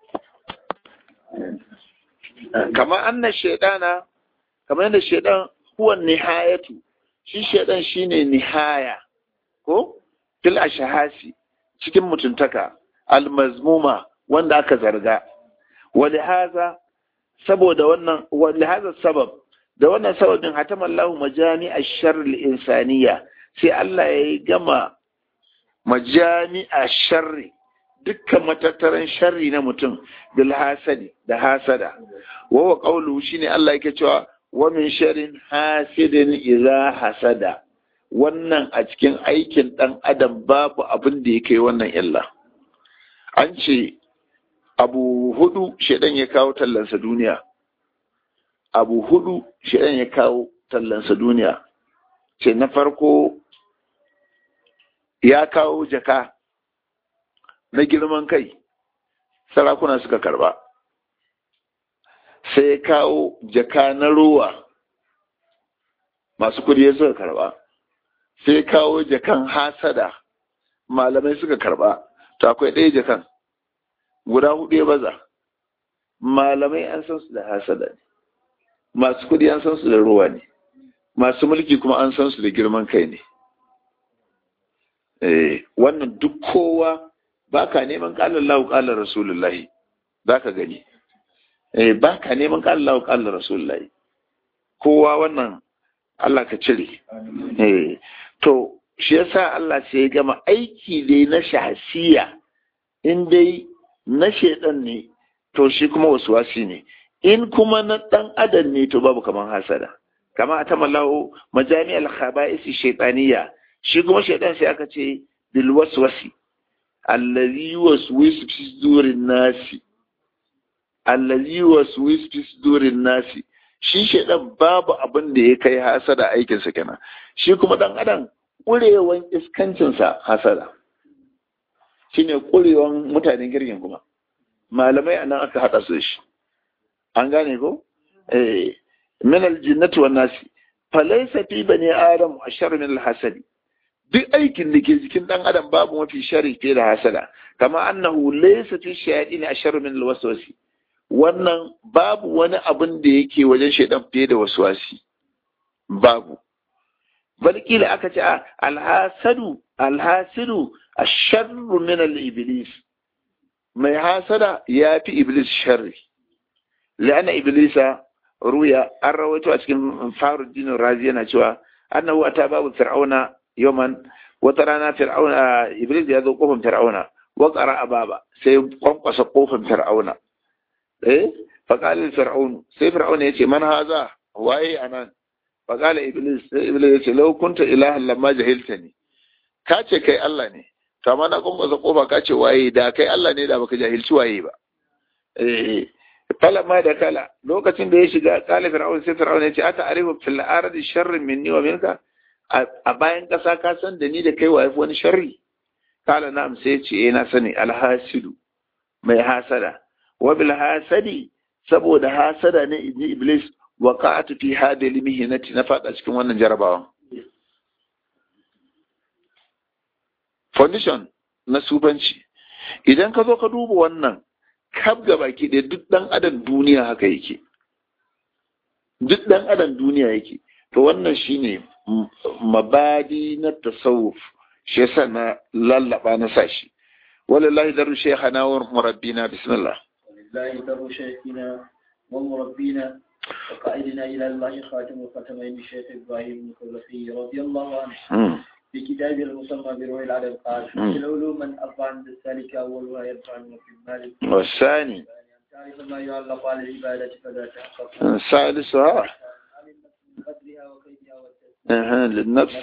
kama anna shaydana kama yadda shaydan huwa nihayatu shi shaydan shine nihaya ko fil ashahasi cikin mutuntaka almazmuma wanda aka zarga ولهذا saboda wannan ولهذا sabab da wannan sababin hatama Allah majami ash-sharr al-insaniya sai Allah ya gama majami ash-sharri dukkan matattaran sharri na mutum bil hasadi da hasada wa huwa qawluhu shine Allah yake cewa wa min sharrin hasidin idza hasada wannan a cikin aikin dan adam babu abin da yake wannan illa an ce abu hudu shaidan ya kawo tallansa duniya abu hudu shaidan ya kawo tallansa duniya ce na farko ya kawo jaka na girman kai sarakuna suka karba sai kawo jaka na ruwa masu kudi suka karba sai kawo jakan hasada malamai suka karba to akwai ɗaya jakan guda hudu ya baza malamai an san su da hasada ne masu kudi an san su da ruwa ne masu mulki kuma an san su da girman kai ne wannan duk kowa ba ka neman ƙalar lahu ƙalar rasulullahi za ka gani ba ka neman ƙalar lahu ƙalar rasulullahi kowa wannan Allah ka cire to shi yasa Allah sai ya gama aiki dai na shahasiya in dai na shaidan ne to shi kuma wasu wasi ne in kuma na ɗan adam ne to babu kaman hasada kama a tamallahu majami'al khaba'isi shaytaniya shi kuma shaidan sai aka ce bil waswasi allazi waswisu fi sudurin nasi allazi waswisu fi sudurin nasi shi shaidan babu abin da ya kai hasada aikin sa kenan shi kuma dan adam kurewan iskancin sa hasada shine kurewan mutanen girgin kuma malamai anan aka hada su shi an gane ko eh min aljinnati wan nasi falaysa fi bani adam ashar min alhasadi duk aikin da ke jikin dan adam babu mafi shari fiye da hasada kama annahu laysa fi shayatin ashar min alwaswasi wannan babu wani abin da yake wajen shaidan fiye da waswasi babu bal kila aka ce alhasadu alhasidu asharru min al-iblis mai hasada ya fi iblis sharri la'ana iblisa ruya an rawaito a cikin faruddin razi yana cewa annahu ata babu fir'auna yawman wata rana fir'auna iblis ya zo kofar fir'auna wa qara'a baba sai kwankwasa kofar fir'auna eh fa qala fir'aun sai fir'auna yace man haza waye anan fa qala iblis sai iblis yace law kunta ilahan lamma jahiltani ka ce kai Allah ne to amma na kwankwasa kofa ka ce waye da kai Allah ne da baka jahilci waye ba eh falamma da kala lokacin da ya shiga kala fir'aun sai fir'aun ya ce ata arifu fil ardi sharrin minni wa minka a bayan kasa ka san da ni da kai wa wani sharri kala na'am sai ya ce eh na sani alhasidu mai hasada wa bil hasadi saboda hasada ne ibni iblis waqa'atu fi hadhihi mihnati na fada cikin wannan jarabawan foundation na sufanci idan ka zo ka duba wannan kaf ga baki ɗaya duk ɗan adam duniya haka yake duk ɗan adam duniya yake to wannan shine mabadi na tasawuf shi yasa na lallaba na sashi walillahi daru shaykhana wa murabbina bismillah walillahi daru shaykhina wa murabbina وقائدنا إلى الله خاتم الختمين الشيخ إبراهيم الخلفي رضي الله عنه في كتابه المسمى بروح العدد قال في العلوم من أربع عند السالك أولها يرفع في المال والثاني تعرف ما يعلق على العبادة فلا تحقق ثالثها قدرها وكيدها أها للنفس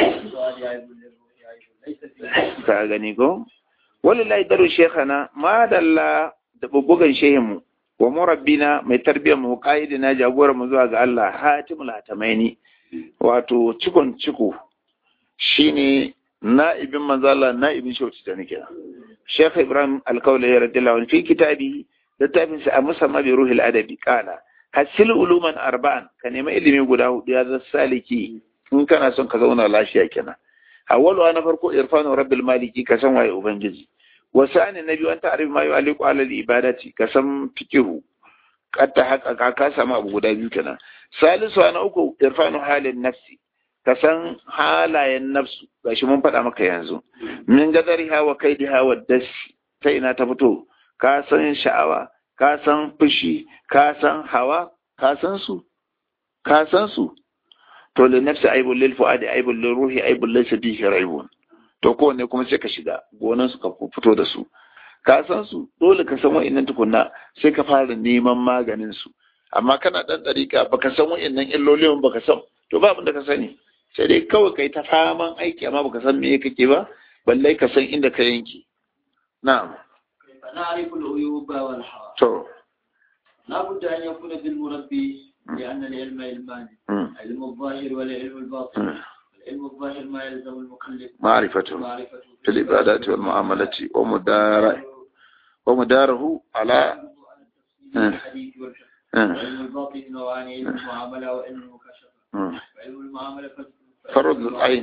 ka gani ko wallahi daru shekana ma dalla da bubugan shehinmu wa murabbina mai tarbiyyar mu qaidina jagoran mu zuwa ga Allah hatimul hatamaini wato cikon ciko shine na'ibin manzala na'ibin shauci da nake Sheikh Ibrahim Alkaula ya radiyallahu anhu fi kitabi littafin sa a musamman bi ruhil adabi kana hasil uluman arba'an ka nemi ilimi guda hudu ya zama saliki in kana son ka zauna lafiya kenan awwalu na farko irfanu rabbil maliki ka san waye ubangiji wasani na biyu an ta'rif ma yu'aliqu ala al-ibadati ka san fiqhu katta haka ka samu abu guda biyu kenan salisu na uku irfanu halin nafsi ka san halayen nafsu gashi mun faɗa maka yanzu min gadari hawa kai da hawa dashi ta ina ta fito ka san sha'awa ka san fushi ka san hawa ka san su ka san su to li nafsi aibul lil fuadi aibul lil ruhi aibul laysa bihi raibun to kowanne kuma sai ka shiga gonan su ka fito da su ka san su dole ka san wa'annan tukunna sai ka fara neman maganin su amma kana dan dariƙa baka san wa'annan illolin baka san to ba abin da ka sani sai dai kawai kai ta faman aiki amma baka san me kake ba balle ka san inda ka yanke na'am فنعرف العيوب والحوادث to لا بد أن يكون بالمربي لأن العلم علمان علم الظاهر والعلم الباطن العلم الظاهر ما يلزم المكلف معرفته معرفته في العبادات والمعاملة ومدار wa mudarahu ala الحديث والفقه وعلم الباطن نوعان علم المعاملة وعلم المكاشفة وعلم المعاملة فرض العين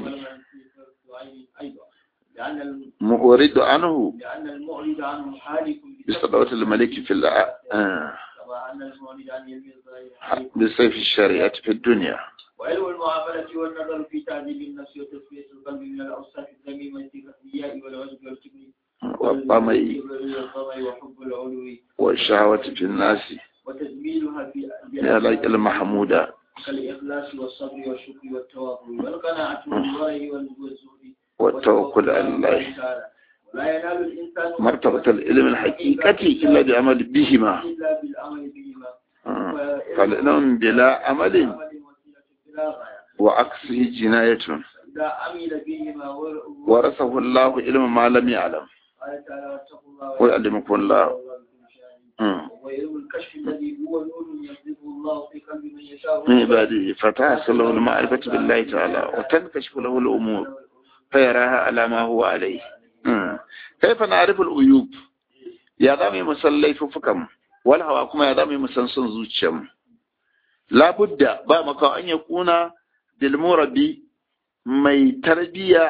أيضا لأن مورد عنه لأن المعرض عنه حالك بصدوة الملك في الع... كما أن المعرض عن علم الظاهر بسيف الشريعة في الدنيا وعلم المعاملة والنظر في تعذيب النفس وتصفية القلب من الأوصاف الذميمة كالرياء والعجب والكبر والطمع والطمع وحب العلو والشهوة في الناس وتجميلها في يا لك المحمودة كالإخلاص والصبر والشكر والتواضع والقناعة والورع والزهد والتوكل على الله ولا ينال الإنسان مرتبة العلم الحقيقة إلا بعمل بهما إلا بالعمل بهما فالعلم بلا عمل عمل وسيلة بلا غاية وعكسه جناية إذا عمل بهما ور- ورثه الله علم ما لم يعلم قال تعالى واتقوا الله ويعلمكم الله والله بكل شيء مم. وعلم الكشف الذي هو نور يقذفه الله في قلب من يشاء من عباده فتحصل له المعرفة بالله تعالى وتنكشف له الأمور فيراها على ما هو عليه مم. كيف نعرف العيوب يا دامي مسلي ففكم والهوى كما يا دامي مسنسن زوجهم لا بد با مكا أن يكون بالمربي mai tarbiya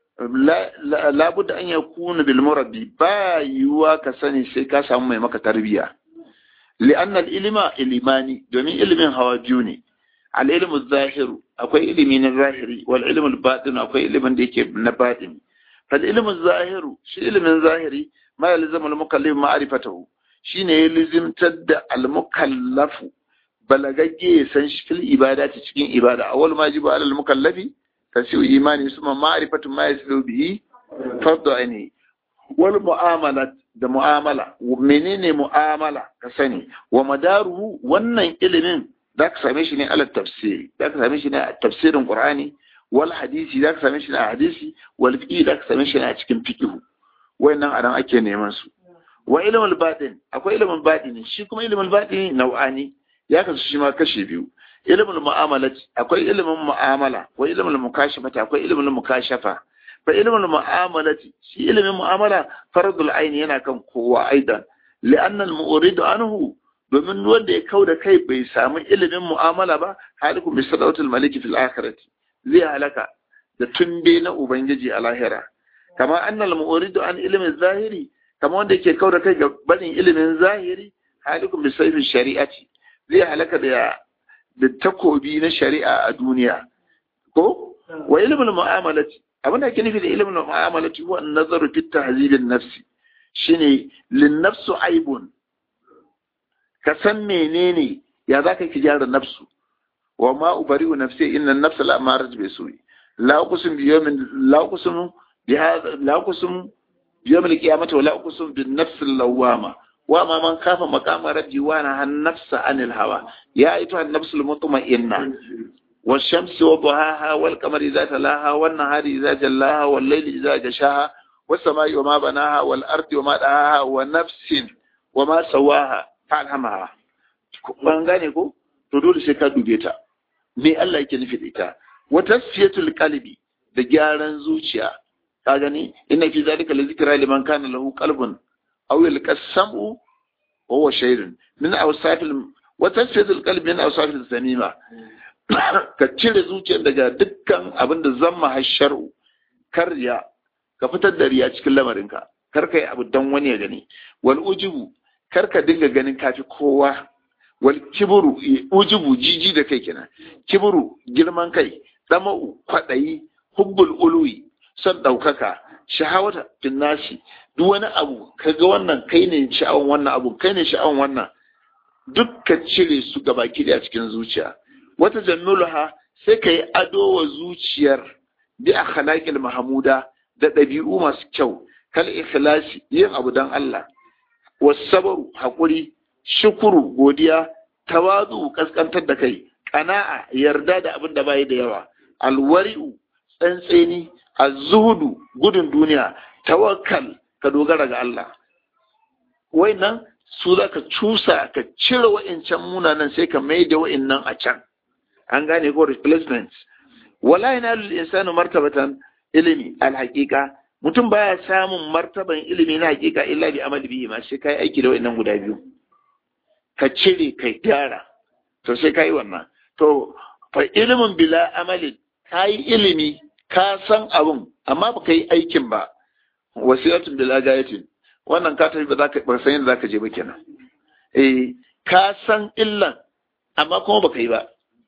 la budda an yakuna bil murabbi ba yiwuwa ka sani sai ka samu mai maka tarbiya li'an al ilma ilimani domin ilimin hawa biyu ne al ilmu zahiru akwai ilimi na zahiri wal ilmu al batin akwai ilimin da yake na batin fal ilmu zahiru shi ilimin zahiri ma yalzamu al mukallif ma'rifatahu shine ya lizimtar da al mukallafu balagagge ya san shi fil ibadati cikin ibada awwal ma jibu al mukallafi tasiu imani suma ma'rifatu ma yasilu bihi fardu aini wal mu'amalat da mu'amala menene mu'amala ka sani wa madaruhu wannan ilimin za ka same shi ne ala tafsiri za ka same shi ne a tafsirin qur'ani wal hadisi za ka same shi ne a hadisi wal fiqh za ka same shi ne a cikin fiqh wayannan anan ake neman su wa ilmul batin akwai ilmul batini shi kuma ilmul batini nau'ani ya kasu shi ma kashe biyu ilimin mu'amala akwai ilimin mu'amala akwai ilimin mukashafata akwai ilimin mukashafa fa ilimin mu'amala shi ilimin mu'amala fardul aini yana kan kowa aidan li'anna al-mu'ridu anhu domin wanda ya kauda kai bai samu ilimin mu'amala ba halikum bi sadawatul maliki fil akhirati zai halaka da tunde na ubangiji a lahira kama anna al-mu'ridu an ilimin zahiri kama wanda yake kauda kai ga barin ilimin zahiri halikum bi sayfi shari'ati zai halaka da da takobi na shari'a a duniya ko wa ilmul mu'amalati abin da ake nufi da ilmul mu'amalati huwa an-nazaru fi tahzibin nafsi shine lin nafsu aibun ka san menene ya zaka ki gyara nafsu wa ma ubari'u nafsi inna an-nafsa la amarat bi su'i la uqsim bi yawmin la uqsim bi hadha la uqsim bi yawm al-qiyamati wa la uqsim bin nafs al-lawwama وما من خاف مقام ربي وانا النفس عن الهوى يا ايتها النفس المطمئنه والشمس وضحاها والقمر اذا تلاها والنهار اذا جلاها والليل اذا جشاها والسماء وما بناها والارض وما دهاها ونفس وما سواها فالهمها ban gane ko to dole sai ka dube ta me Allah yake nufi da ita wa tasfiyatul qalbi da gyaran zuciya ka gani inna fi zalika la zikra liman kana lahu qalbun أو يلقى السمع وهو شيء من أوصاف الم... وتنفيذ القلب من أوصاف الذميمة ka cire zuciyar daga dukkan abin da zama hasharu karya ka fitar da riya cikin lamarinka kar ka yi abu don wani ya gani wal ujubu kar ka dinga ganin kafi kowa wal kiburu ujubu jiji da kai kenan kiburu girman kai dama'u kwaɗayi hubbul uluwi son ɗaukaka shahawata finnasi duk wani abu kaga wannan kai ne sha'awan wannan abu kai ne sha'awan wannan duk ka cire su ga baki da cikin zuciya wata jannulaha sai ka yi ado wa zuciyar bi akhlaqil mahmuda da ɗabi'u masu kyau kal ikhlasi yin abu dan Allah wasabaru hakuri shukuru godiya tawadu kaskantar da kai qana'a yarda da abin da bai da yawa alwari'u tsantseni azzuhudu gudun duniya tawakkal ka dogara ga Allah nan su za ka cusa ka cire wa'incan munanan sai ka mai da wa'innan a can an gane ko replacement wala yana lil insanu martabatan ilimi alhaqiqa mutum baya samun martaban ilimi na hakika illa bi amali bihi ma sai kai aiki da wannan guda biyu ka cire kai gyara to sai kai wannan to fa ilimin bila amalin kai ilimi ka san abun amma ba yi aikin ba wasilatun bila gayatin wannan ka tafi ba za ka san yadda za ka je ba kenan eh ka san illan amma kuma baka yi ba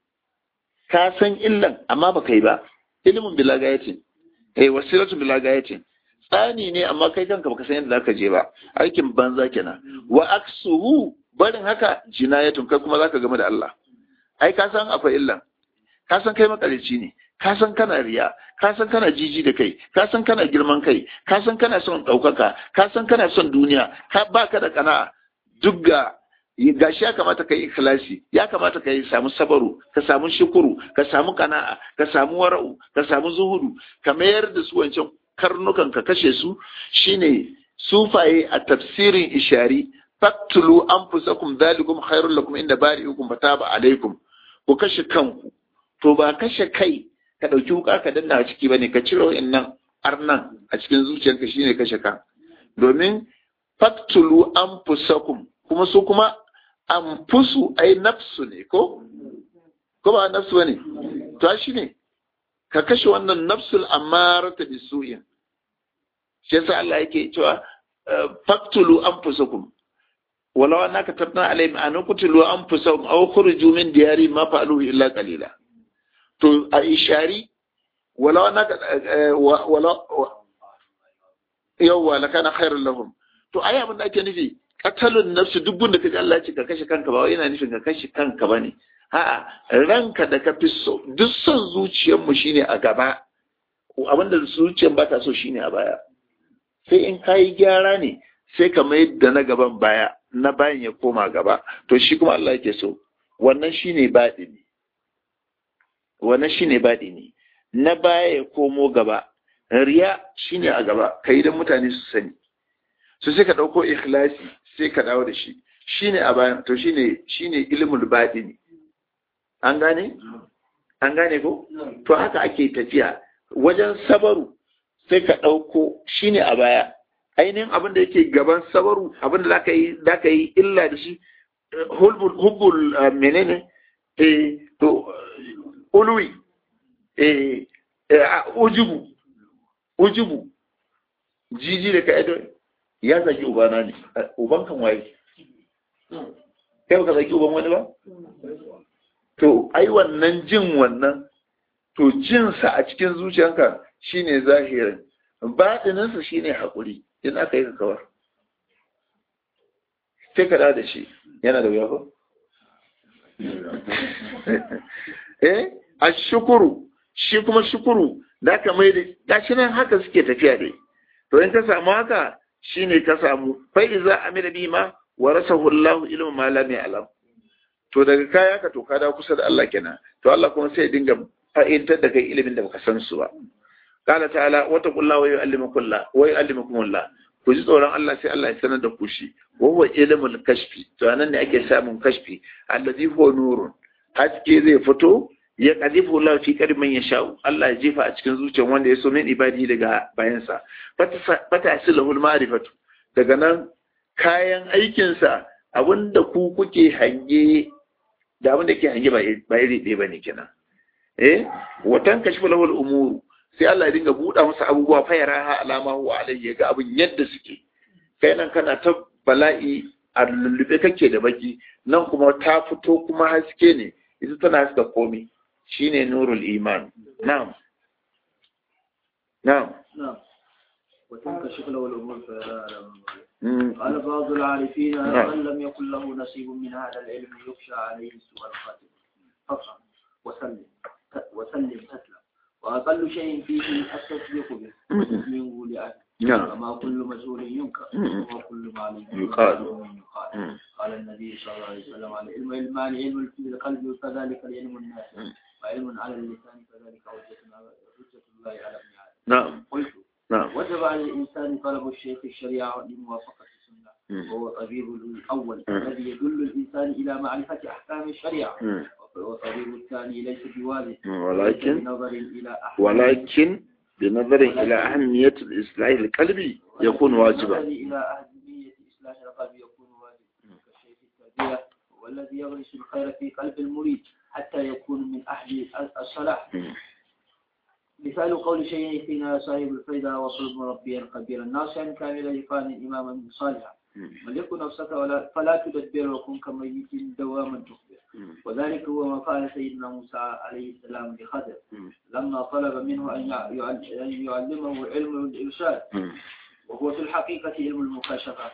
ka san illan amma baka yi ba ilimin bila gayatin eh wasilatun bila gayatin tsani ne amma kai kanka baka san yadda zaka je ba aikin banza kenan wa aksuhu barin haka jinayatun kai kuma zaka game da Allah ai ka san akwai illan ka san kai makarici ne ka san kana riya ka san kana jiji da kai ka san kana girman kai ka san kana son ɗaukaka ka san kana son duniya ka baka da kana'a duk ga gashi ya kamata ka yi ikhlasi ya kamata ka yi samu sabaru ka samu shukuru ka samu kana'a ka samu wara'u ka samu zuhudu ka mayar da su wancan karnukan ka kashe su shine sufaye a tafsirin ishari faktulu anfusakum dhalikum khairul lakum inda bari'ukum fataba alaikum ku kashe kanku to ba kashe kai ka ɗauki wuka ka danna a ciki bane ka cire wa'annan arnan a cikin zuciyarka shine kashe ka domin faktulu anfusakum kuma su kuma anfusu ai nafsu ne ko ko ba nafsu bane to shi ne ka kashe wannan nafsul amarata bisu'in shi yasa Allah yake cewa faktulu anfusakum walau annaka tabna alaihim an qutulu anfusahum aw khuruju min diyari ma fa'aluhu illa qalila to a ishari walau annaka walau yawwa lakana khairul lahum to ai abin da ake nufi katalun nafsu duk gunda kaji Allah ya ce ka kashe kanka ba wai yana nufin ka kashe kanka bane a'a ranka da ka fi so duk son zuciyar mu shine a gaba abinda zuciyar ba ta so shine a baya sai in kayi gyara ne sai ka mai da na gaban baya na bayan ya koma gaba to shi kuma Allah yake so wannan shine baɗi ne wannan shine baɗi ne na baya ya komo gaba riya shine a gaba kai da mutane su sani so sai ka ɗauko ikhlasi sai ka dawo da shi shine a bayan to shine shine ilmul baɗi ne an gane an gane ko to haka ake tafiya wajen sabaru sai ka ɗauko shine a baya ainihin abin da yake gaban sabaru abin da zaka yi zaka yi illa da shi hubbul hubbul menene eh to ulwi eh ujubu ujubu jiji da ka edo ya zaki ubana ne uban kan waye kai baka zaki uban wani ba to ai wannan jin wannan to jinsa a cikin zuciyanka shine zahirin baɗininsa shine haƙuri in aka yi kawar sai ka da shi yana da wuya ko eh a shukuru shi kuma shukuru da ka mai da gashi nan haka suke tafiya dai to in ka samu haka shine ka samu fa iza amila bima wa rasahu Allahu ilmu ma lam ya'lam to daga kaya ka to ka da kusa da Allah kenan to Allah kuma sai dinga fa'intar da kai ilimin da baka san su ba qala ta'ala wa taqullaha wa yu'allimukum Allah wa yu'allimukum Allah ku ji tsoron Allah sai Allah ya sanar da ku shi wa huwa ilmul kashfi to anan ne ake samun kashfi allazi huwa nurun haske zai fito ya kadifu Allah fi karimin ya sha'u Allah ya jefa a cikin zuciyar wanda ya so min ibadi daga bayansa fata silahul ma'rifatu daga nan kayan aikinsa abinda ku kuke hange da abinda ke hange ba iri ɗaya bane kenan eh watan kashfu lahul umuru sai Allah ya dinga buɗa masa abubuwa fa yara ha alama wa alayhi ga abin yadda suke kai nan kana ta bala'i a lullube kake da baki nan kuma ta fito kuma haske ne ita tana haska komi shine nurul iman na'am na'am وتنكشف له الامور فيرى قال بعض العارفين من لم يكن له نصيب من هذا العلم يخشى عليه سوء الخاتم فافهم وسلم وسلم تسلم وأقل شيء فيه التصديق به منه لأهله وما كل مسؤول ينكر وكل معلوم يقال يقال قال النبي صلى الله عليه وسلم على العلم علمان علم في القلب فذلك العلم الناس وعلم على اللسان فذلك حجة الله على ابن آدم نعم قلت نعم وجب على الإنسان طلب الشيخ الشريعة لموافقة السنة وهو طبيب الأول الذي يدل الإنسان إلى معرفة أحكام الشريعة والطبيب الثاني ليس بوالد ولكن بنظر إلى أحكام ولكن بنظر إلى أهمية الإصلاح القلبي يكون واجبا إلى أهمية إصلاح القلب يكون واجبا كشيخ التربية والذي يغرس الخير في قلب المريد حتى يكون من أهل الصلاح مثال قول شيخنا صاحب الفيدة وصل مربيا خبيرا ناصحا كاملا يقان إماما صالحا وليكن نفسك ولا فلا تدبر وكن كميت دواما تخبر وذلك هو ما قال سيدنا موسى عليه السلام لخضر لما طلب منه أن يعلمه علم الإرشاد وهو في الحقيقة علم المكاشفة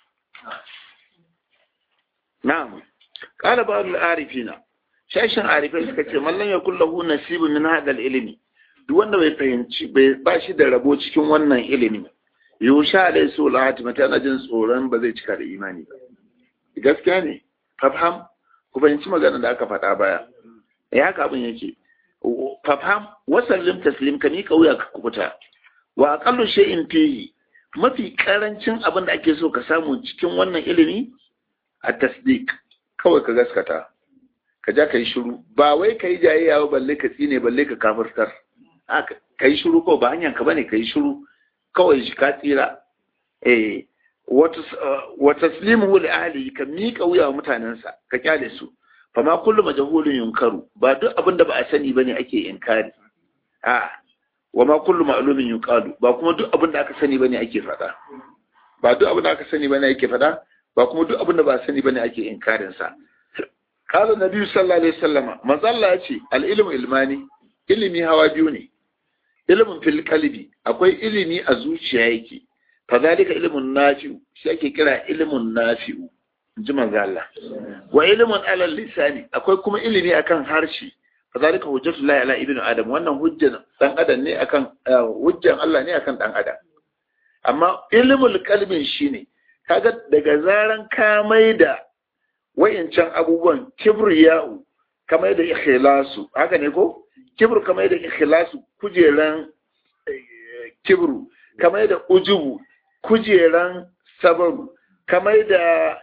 نعم قال بعض العارفين shashin arifai suka ce mallan ya kulla hu nasibu min hadal ilimi duk wanda bai fahimci bai ba shi da rabo cikin wannan ilimi yusha alai su lahati mata na jin tsoron ba zai cika da imani ba gaskiya ne fafham ku fahimci magana da aka faɗa baya ya haka abin yake fafham wasallim taslim ka mika wuya ka kubuta wa aqallu shay'in fihi mafi karancin abin da ake so ka samu cikin wannan ilimi a tasdiq kawai ka gaskata ka ja ka yi shiru ba wai ka yi jayayya ba balle ka tsine balle ka kafirtar ka yi shiru ko ba hanyar ka bane ka yi shiru kawai shi ka tsira eh wa taslimu li ahli ka mika wuya wa mutanensa ka kyale su fa ma kullu majhulun yunkaru ba duk abin da ba a sani bane ake inkari a wa ma kullu ma'lumin yuqalu ba kuma duk abin da aka sani bane ake faɗa ba duk abin da aka sani bane ake faɗa ba kuma duk abin da ba a sani bane ake inkarin sa qala nabi sallallahu alaihi wasallam manzo Allah ya ce al ilmu ilmani ilimi hawa biyu ne ilimin fil qalbi akwai ilimi a zuciya yake fadhalika ilmun nafi'u shi ake kira ilmun nafi'u ji manzo Allah wa ilmun ala lisani akwai kuma ilimi akan harshe fadhalika hujjatullahi ala ibnu adam wannan hujjan dan adam ne akan hujjan Allah ne akan dan adam amma ilmul qalbin shine kaga daga zaran ka maida wayancan abubuwan kibriya'u kamar da ikhlasu haka ne ko kibru kamar da ikhlasu kujeran kibru kamar da ujubu kujeran sabaru kamar da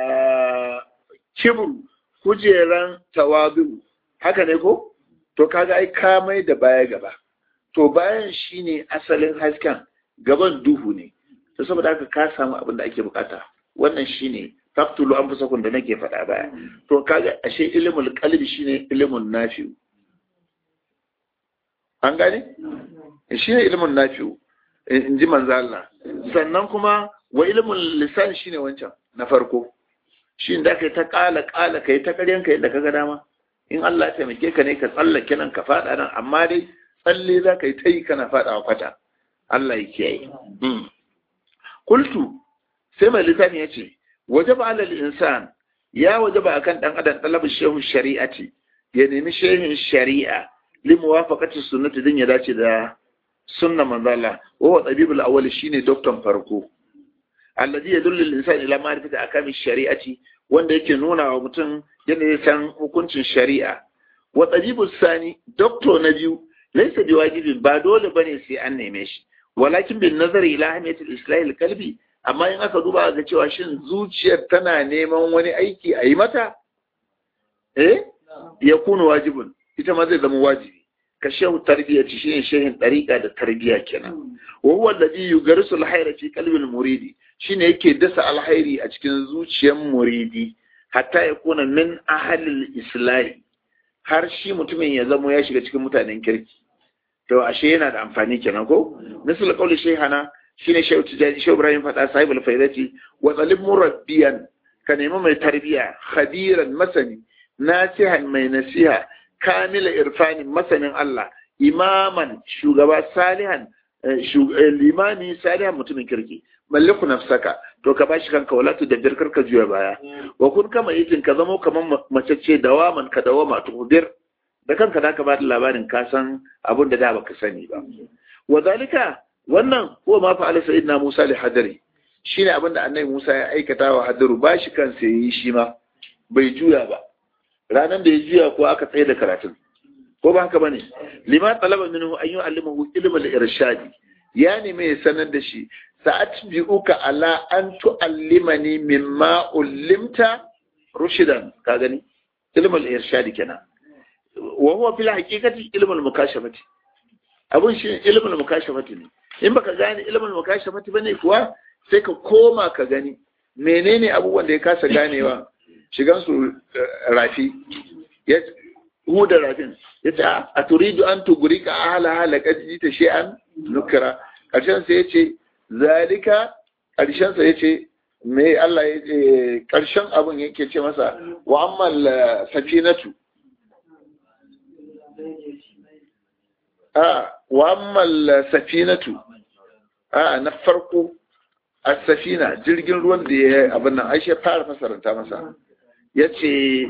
kibru kujeran tawazu haka ne ko to kaga ai kamai da baya gaba to bayan shine asalin hasken gaban duhu ne to saboda haka ka samu abin da ake bukata wannan shine taktulu an fusakun da nake faɗa baya to kaga ashe ilimul qalbi shine ilimin nafi'u an gane shi ne ilimin nafi'u in ji manzo Allah sannan kuma wa ilimin lisan shine wancan na farko shi da kai ta kala kala kai ta karyan kai da kaga dama in Allah ya taimake ka ne ka tsallake nan ka fada nan amma dai tsalle za ka yi ta yi kana fadawa kwata Allah ya kiyaye kultu sai mai littafin ya ce wajaba alal insan ya wajaba akan dan adam talabin shehu shari'ati ya nemi shehin shari'a limuwafaqati sunnati din ya dace da sunna manzo Allah wa huwa tabibul awwal shine doktor farko alladhi yadullu al-insan ila ma'rifati akami shari'ati wanda yake nuna wa mutum yadda ya san hukuncin shari'a wa tabibus sani doktor na biyu laysa biwajibin ba dole bane sai an neme shi walakin bin nazari ila ahmiyati al-islah al-qalbi amma in aka duba ga cewa shin zuciyar tana neman wani aiki a yi mata eh ya kunu wajibun ita ma zai zama wajibi ka shehu tarbiyyaci shine shehin ɗariƙa da tarbiyya kenan wa huwa alladhi yugarisu alhayra fi qalbi almuridi shine yake dasa alhairi a cikin zuciyar muridi hatta ya kuna min ahli islahi har shi mutumin ya zama ya shiga cikin mutanen kirki to ashe yana da amfani kenan ko misal qawli shaykhana shine shehu tijani shehu ibrahim fada sahibul faidati wa zalim murabbiyan ka nemi mai tarbiyya khabiran masani nasihan mai nasiha kamila irfanin masanin Allah imaman shugaba salihan limani salihan mutumin kirki malliku nafsaka to ka bashi kanka wala tu dabbir karka juya baya wa kun kama yakin ka zamo kaman mace ce dawaman ka dawama to bir da kanka da ka ba da labarin ka san abin da da baka sani ba wa zalika wannan huwa ma fa'ala sayyidina Musa li hadari shine abin da annabi Musa ya aikata wa hadaru bashi kansa yayi shi ma bai juya ba ranar da ya juya ko aka tsaye da karatun ko ba haka bane lima talaba minhu an yu'allimahu ilmal irshadi ya nemi ya sanar da shi sa'atbi'uka ala an tu'allimani mimma ullimta rushidan ka gani ilmul irshadi kenan wa huwa fil haqiqati ilmul mukashafati abun shi ilimin mukashafati ne in baka gane ilimin mukashafati bane kuwa sai ka koma ka gani menene abubuwan da ya kasa ganewa shigan su rafi ya huda rafin ya ce a turidu an tuguri ka ahala halaka ji ta shi'an nukira ƙarshen sa ya ce zalika ƙarshen sa ya ce me Allah ya ce ƙarshen abin yake ce masa wa ammal safinatu a wa ammal safinatu a na farko a safina jirgin ruwan da ya abin nan aishe fara fasaranta masa ya ce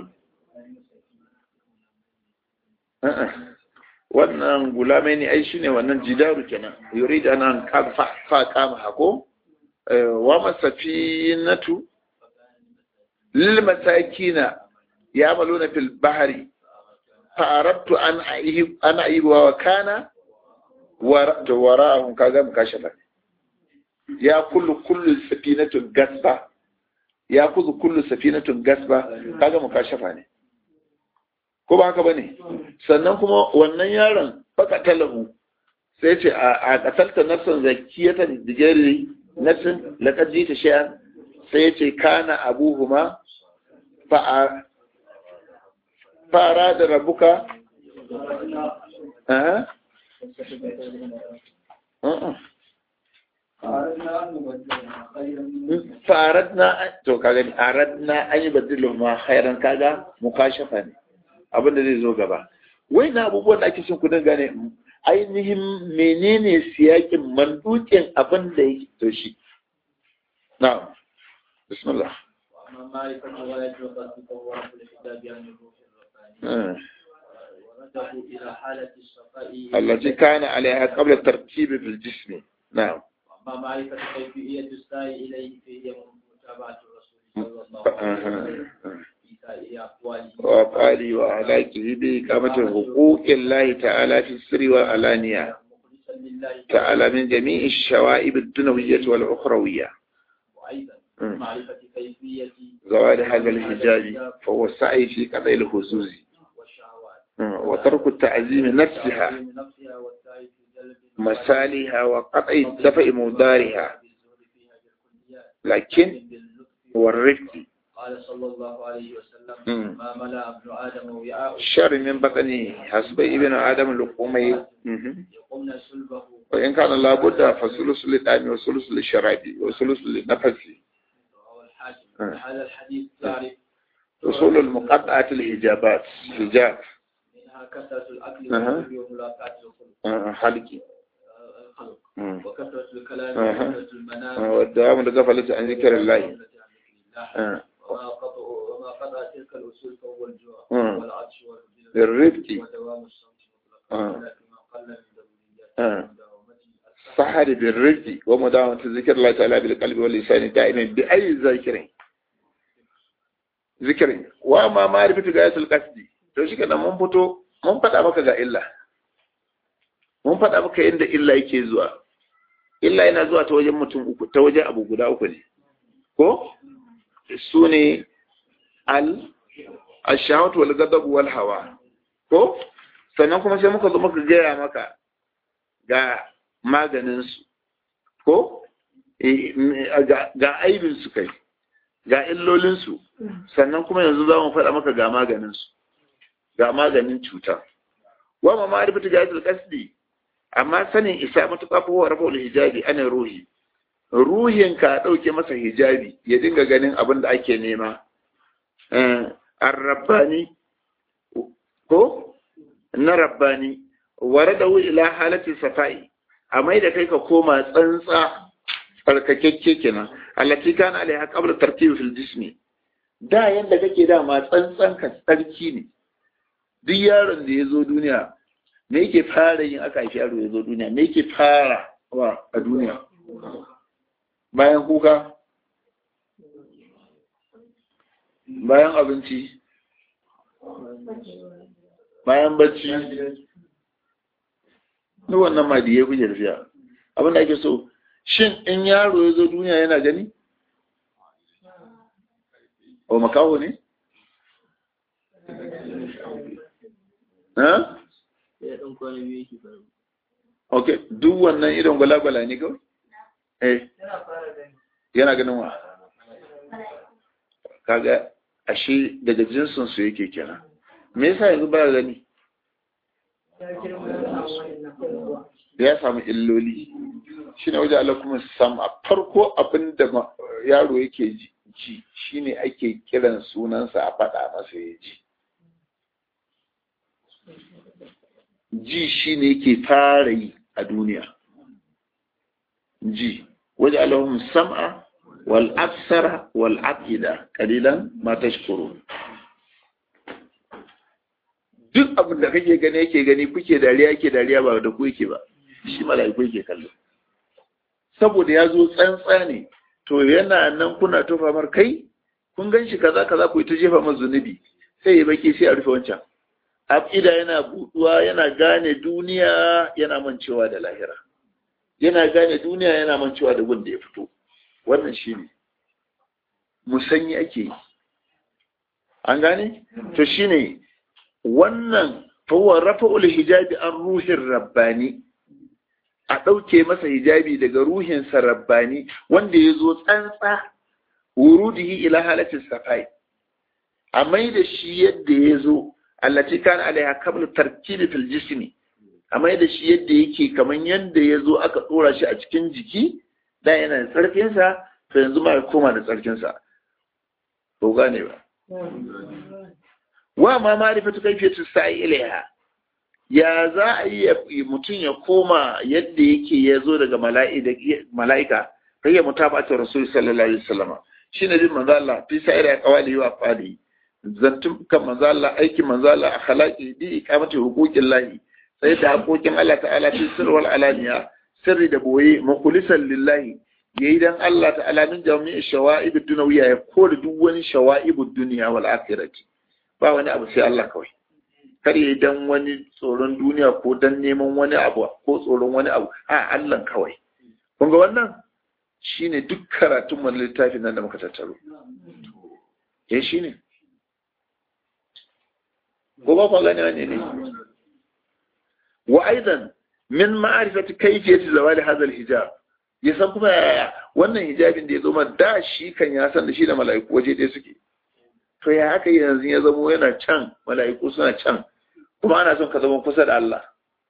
wannan gulamai ne ai shine wannan jidaru kenan yuri da nan fa kama hako wa masafinatu lil masakina yamaluna fil bahri fa aradtu an aihib an aibu wa kana wara'ahum kaga mukashafa ya kullu kullu safinatun gasba ya kuzu kullu safinatun gasba kaga mukashafa ne ko ba haka bane sannan kuma wannan yaron baka talahu sai ce a katalta nafsan zakiyatan digari nafsin laqad jita shay'an sai ya ce kana abuhuma fa fara da rabuka eh faradna to kaga ni aradna an yi badilu ma khairan kaga mukashafa ne abin da zai zo gaba wai na abubuwan da ake cin kudin gane ainihin menene siyakin mandukin abin da yake to shi na bismillah التي كان عليها قبل الترتيب في الجسم نعم أما معرفة كيفية السعي إليه فهي متابعة الرسول صلى الله عليه وسلم في سائر أقواله وأفعاله وأهلاكه بإقامة حقوق الله تعالى في السر والعلانية مخلصا لله تعالى من جميع الشوائب الدنيوية والأخروية وأيضا مم. معرفة كيفية زوال هذا الحجاب فهو السعي في قضاء الخصوص والشهوات وترك التعزيم نفسها تعليم نفسها والسعي في جلب مسالها وقطع دفع مدارها بالزهد فيها بالكليات لكن باللطف والرفق قال صلى الله عليه وسلم مم. ما ملأ ابن آدم وعاء الشر من بطنه حسب ابن آدم لقومي مهم. يقمن صلبه وإن كان لابد فثلث للطعام وثلث للشراب وثلث للنفس رواه الحاكم مم. هذا الحديث تعرف وصول المقطعة الحجابات حجاب منها كثرة الأكل أها. والشرب وملاقاة الخلق آه، حلقي آه، الخلق مم. وكثرة الكلام أها. وكثرة المنام آه، والدوام الغفلة عن ذكر الله والغفلة عن ذكر الله. آه. وما قطع وما قطع تلك الأصول فهو الجوع مم. والعطش والجوع بالرفق ودوام الصمت آه. مطلقا ولكن ما قل من ضروريات آه. مداومته الصحة سحر بالرفق ومداومة ذكر الله تعالى بالقلب واللسان دائما بأي ذاكر ذكر وما معرفة غاية القصد to shi kenan mun fito mun faɗa maka ga illa mun faɗa maka yadda illa yake zuwa illa yana zuwa ta wajen mutum uku ta wajen abu guda uku ne ko su ne al ashahatu wal ghadab wal hawa ko sannan kuma sai muka zo muka gaya maka ga maganin su ko Eh, m- ga ga aibin su kai ga illolin su sannan kuma yanzu za mu faɗa maka ga maganin su ga maganin cuta wa ma ma'rifatu jahil qasdi amma sanin isa matuƙa fa wa rafa'ul hijabi ana ruhi ruhin ka dauke masa hijabi ya dinga ganin abin da ake nema eh ar-rabbani ko na rabbani waradahu ila halati safai a mai da kai ka koma tsantsa tsarkakekke kenan allati kana alaiha qabla tartib fil jismi da yanda kake da ma tsantsan ka tsarki ne duk yaron da ya zo duniya me yake fara yin aka haifi yaro ya zo duniya me yake fara wa a duniya bayan kuka bayan abinci bayan bacci duk wannan ma da ya fi tafiya abin da ake so shin in yaro ya zo duniya yana gani o makaho ne ha ya ɗan kwana biyu yake faru ok duk wannan irin gwalagwala ne kawai eh yana ganin wa kaga ashe daga jinsin su yake kenan me yasa yanzu ba gani ya samu illoli shi ne wajen Allah kuma sam a farko abin da yaro yake ji shi ne ake kiran sunansa a faɗa masa ya ji ji shi ne yake fara yi a duniya ji wajen Allah sam'a wal absara wal aqida qalilan ma tashkurun duk abin da kake gani yake gani kuke dariya yake dariya ba da ku yake ba shi mala'iku yake kallo saboda ya zo tsantsa ne to yana nan kuna tofa mar kai kun gan shi kaza kaza ku yi ta jefa masa zunubi sai ya baki sai a rufe wancan aqida yana buduwa yana gane duniya yana mancewa da lahira yana gane duniya yana mancewa da wanda ya fito wannan shine musanyi ake yi an gane to shine wannan fawon rafa'ul hijabi an ruhin rabbani a ɗauke masa hijabi daga ruhinsa rabbani wanda ya zo tsantsa wurudihi ila halatin safai a mai da shi yadda ya zo allati kan alaiha kabla tarkibi fil jismi a mai da shi yadda yake kaman yadda ya zo aka ɗora shi a cikin jiki da yana da tsarkinsa to yanzu ma ya koma da tsarkinsa ko gane ba wa ma ma'rifatu kayfiyatu sa'i ilaiha ya za a yi mutum ya koma yadda yake ya zo daga mala'ika kai ya mutabata rasul sallallahu alaihi wasallam shine bin manzo Allah fi sa'ira qawali wa qali zantun kan manzo Allah aikin manzo Allah akhlaqi bi iqamati huquqin lahi sai da haƙoƙin Allah ta'ala fi sirr wal alaniya sirri da boye mukhlisan lillahi yayi dan Allah ta'ala min jami'i shawa'ib ad-dunyawiyya ya kore duk wani shawa'ib ad-dunya wal akhirati ba wani abu sai Allah kawai kar yi dan wani tsoron duniya ko dan neman wani abu ko tsoron wani abu a Allah kawai kun ga wannan shine duk karatun wani littafin nan da muka tattaro eh shine ko ba ku gane wani ne wa aidan min ma'rifati kayfiyati zawali hadha al-hijab ya san kuma yaya wannan hijabin da ya zo da shi kan ya san da shi da mala'iku waje ɗaya suke to ya haka yanzu ya zamo yana can mala'iku suna can kuma ana son ka zama kusa da Allah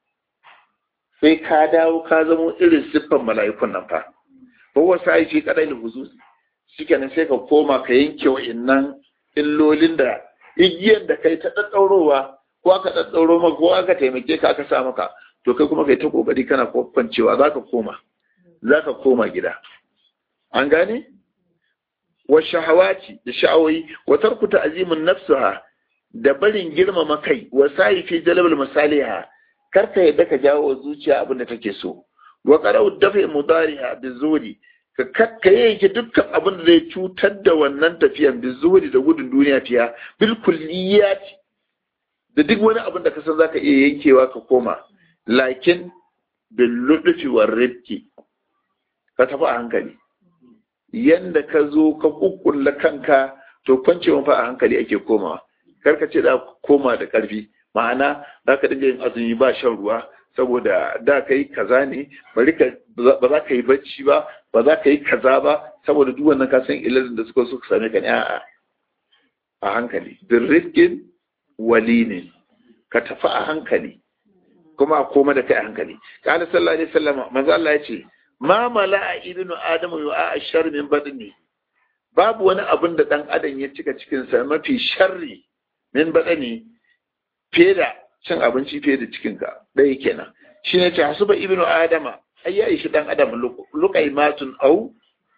sai ka dawo ka zamo irin siffan mala'ikun nan fa ko wasu aiki kadai da huzuzi shikenan sai ka koma ka yanke wa'innan illolin da igiyar da kai ta ɗaɗɗaurowa ko aka ɗaɗɗauro maka ko aka taimake ka aka sa maka to kai kuma kai ta kokari kana kwancewa za ka koma za ka koma gida an gane wa shahawati da sha'awoyi wa tarku ta'zimin nafsaha da barin girmama kai wa sa'i fi jalbal masaliha karka yadda ka jawo zuciya abin da take so wa qara'u dafi mudariha bizuri ka kakka yake dukkan abin da zai cutar da wannan tafiyan bizuri da gudun duniya fiya bil kulliyat da duk wani abin da ka san zaka iya yankewa ka koma lakin bil lutfi war rifki ka tafi a hankali yanda ka zo ka kukkulla kanka to kwancewa fa a hankali ake komawa karka ce da koma da karfi ma'ana za ka dinga yin azumi ba shan ruwa saboda da ka yi kaza ne bari ka ba za ka yi bacci ba ba za ka yi kaza ba saboda duk wannan ka san ilalin da suka suka same ka ne a a hankali bin rifkin walinin ka tafi a hankali kuma a koma da kai a hankali kana sallallahu alaihi wasallam manzo Allah ya ce ma mala'a ibnu adamu yu'a ashar min badni babu wani abin da dan adam ya cika cikin sa mafi sharri min badani fiye da cin abinci fiye da cikin ka dai kenan shine ta hasuba ibnu adama ai ya ishi dan adam luqaimatun au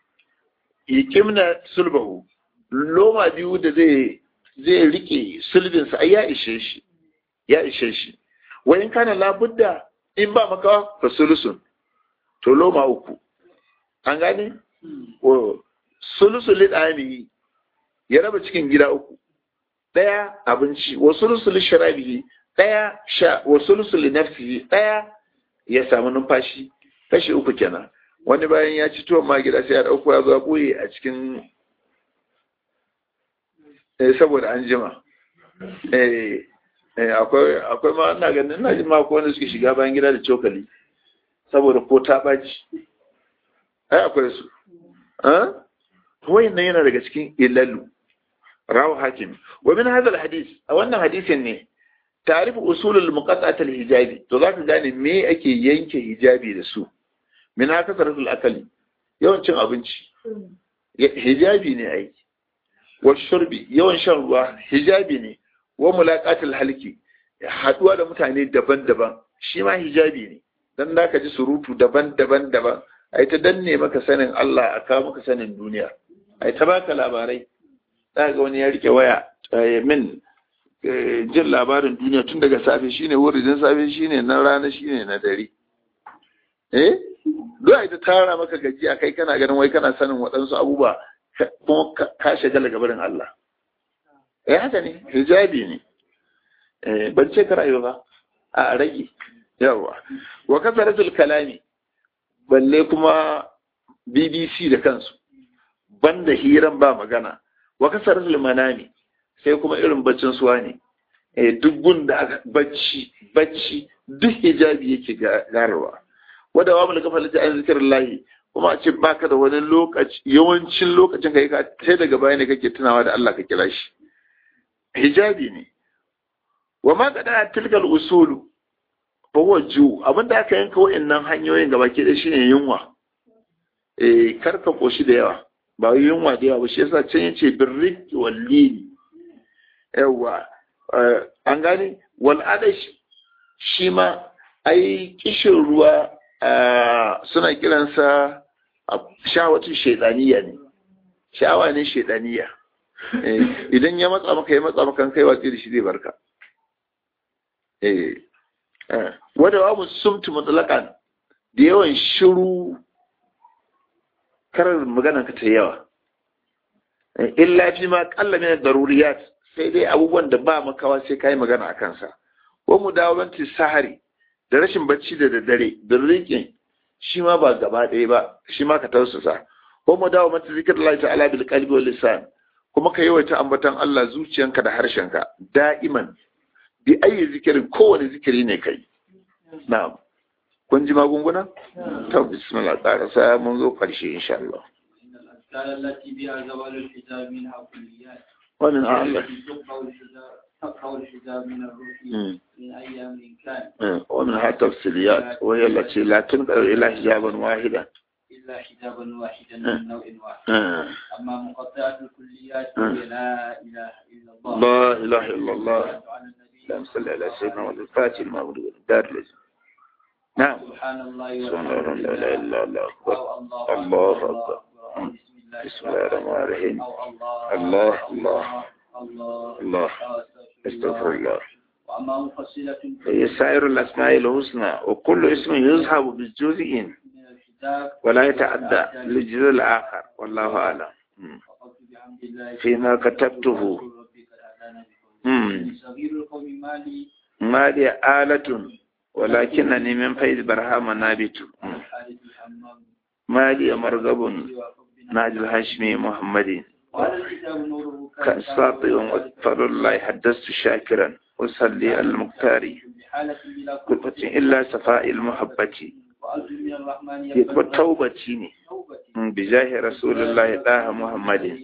yikimna sulbahu loma biyu da zai zai rike sulbin sa ai ya ishe shi ya ishe shi wa in kana labudda in ba maka fasulusun to loma uku an gane sulusu lidani ya raba cikin gida uku daya abinci wa sulusu lishrabihi daya sha wa sulusu linafsihi daya ya samu numfashi kashi uku kenan wani bayan ya ci tuwon ma gida sai ya dauko ya zo ya boye a cikin eh saboda an jima eh akwai akwai ma ina ganin ina jin ma ko wanda suke shiga bayan gida da cokali saboda ko ta ɓaci ai akwai su wayannan yana daga cikin ilalu rawu hakim wa min hadha hadis a wannan hadisin ne ta'rif usulul muqatta'at hijabi to zaka gane me ake yanke hijabi da su min haka saratul akali yawan cin abinci hijabi ne ai wa shurbi yawan shan ruwa hijabi ne wa mulaqatul halki haduwa da mutane daban-daban shi ma hijabi ne dan zaka ji surutu daban-daban daban ai ta danne maka sanin Allah a kawo maka sanin duniya ai ta baka labarai za ga wani ya rike waya min jin labarin duniya tun daga safe shine wuridin safe shine na rana shine na dare eh duk ai ta tara maka gajiya kai kana ganin wai kana sanin waɗansu abubuwa kuma ka shagala gabarin Allah eh haka ne hijabi ne eh ban ce ka rayu ba a rage yawa wa kasaratul kalami balle kuma BBC da kansu banda hiran ba magana wa kasaratul manami sai kuma irin baccin suwa ne eh duk gunda aka bacci bacci duk hijabi yake garwa wanda wa mulka falata an zikrullahi kuma a ce baka da wani lokaci yawancin lokacin kai ka sai daga baya ne kake tunawa da Allah ka kira shi hijabi ne wa ma kada tilkal usulu fa huwa ju abinda aka yanka wayannan hanyoyin gaba ke da shine yunwa eh karka koshi da yawa ba yunwa da yawa ba shi yasa can yace birrik wallini yawa an gani wal adash shi ma ai kishin ruwa suna kiransa shawatin shaidaniya ne shawa ne shaidaniya idan ya matsa maka ya matsa maka kai watsi da shi zai barka wadda wa sumtu mutlaqan da yawan shiru karar magana ka ta yawa illa fi ma qalla min daruriyat sai dai abubuwan da ba makawa sai kai magana a kansa wa mudawalanti sahari da rashin bacci da daddare da riƙin shi ma ba gaba ɗaya ba shi ma ka tausasa ko mu dawo mata zikir Allah ta'ala bil qalbi wal lisan kuma ka yawaita ambatan Allah zuciyanka da harshenka da'iman bi ayi zikirin kowane zikiri ne kai na'am kun ji magunguna to bismillah tsara sa mun zo karshe insha Allah التي بها زوال الحجاب منها كليات ومن أعلى تقطع الحجاب من الروح من أي أمر كان ومنها تفصيليات وهي التي لا تنقل إلى حجابا واحدا إلا حجابا واحدا من نوع واحد أما مقطعة الكليات فهي لا إله إلا الله لا إله إلا الله على النبي اللهم صل على سيدنا محمد الفاتح المعبود والدار الذي نعم سبحان الله سبحان الله لا إله إلا الله أكبر أو الله أكبر بسم الله الرحمن الرحيم الله الله الله الله استغفر الله وأما مفصلة هي سائر الأسماء الحسنى وكل اسم يذهب بجزء من الكتاب ولا يتعدى للجزء الآخر والله أعلم مم. فقلت بحمد الله فيما كتبته ربك الأذان مم. صغير القوم مالي ما لي آلة ولكنني من فيض برهام نابت مم. حارث الحمام ما لي مرغب وحبنا ناج الهاشمي محمد وهذا الكتاب نوره كالساطئ وفضل الله حدثت شاكرا وصلي على المختار بحالة بلا قلت إلا صفاء المحبة وأرجو من الرحمن يكون توبتي توبتي بجاه رسول الله طه محمد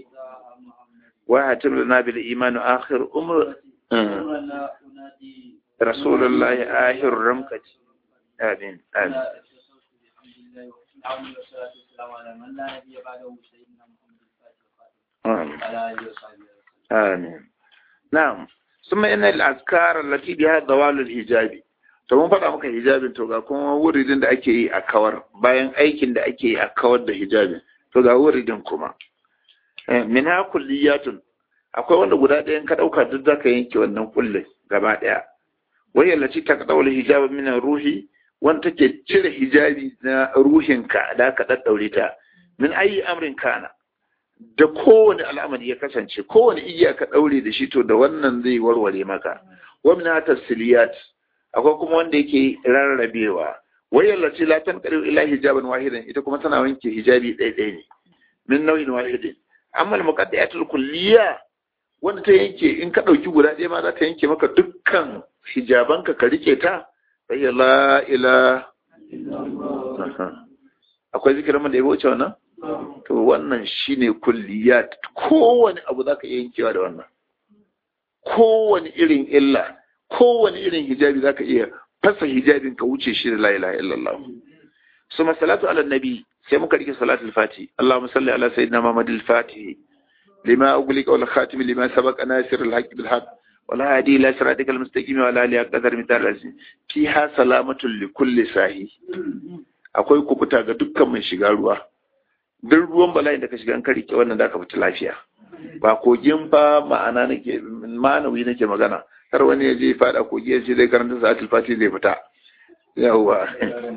وهتم لنا بالإيمان آخر أمر أمرنا أنادي رسول الله آخر رمكة آمين آمين لا اتصلت بحمد الله وحسن والصلاة والسلام على من لا نبي بعده سيدنا محمد الفاتح الخاتم آمين على آله وصحبه وسلم آمين نعم ثم إن الأذكار التي بها ضوال الحجاب to mun faɗa maka hijabin to ga kuma wuridin da ake yi a kawar bayan aikin da ake yi a kawar da hijabin to ga wuridin kuma min ha kulliyatun akwai wanda guda ɗayan ka ɗauka duk za ka yanke wannan kullin gaba ɗaya wai yallaci ta ɗaure hijabin min ruhi wanda take cire hijabi na ruhinka da ka ɗaɗɗaure ta min ayi amrin kana da kowane al'amari ya kasance kowane igiya ka ɗaure da shi to da wannan zai warware maka wa min ha tasiliyat akwai kuma wanda yake rarrabewa wai yallaci la tanqalu ila hijaban wahidan ita kuma tana wanke hijabi ɗaya ɗaya ne min nau'in wahidin amma al-muqaddiyatul kulliyya wanda ta yanke in ka ɗauki guda ɗaya ma za ta yanke maka dukkan hijabanka ka rike ta sai la ila akwai zikirin da ya wuce wannan to wannan shine kulliyat kowane abu zaka iya yankewa da wannan kowane irin illa kowane irin hijabi zaka iya fasa hijabin ka wuce shi da la ilaha illallah suma salatu ala nabi sai muka rike salatul fati Allahumma salli ala sayyidina Muhammad al-Fatih lima ughliqa wal khatim lima sabaqa nasir al-haqq bil haqq wal hadi ila siratika al-mustaqim wa ala alihi qadar mitar al-azim fiha salamatul li kulli sahi akwai kubuta ga dukkan mai shiga ruwa duk ruwan bala'in da ka shiga an ka rike wannan da ka fita lafiya ba kogin fa ma'ana nake ma'anawi nake magana har wani ya je fada kogi ya ce zai karanta sa'atul fati zai fita yawwa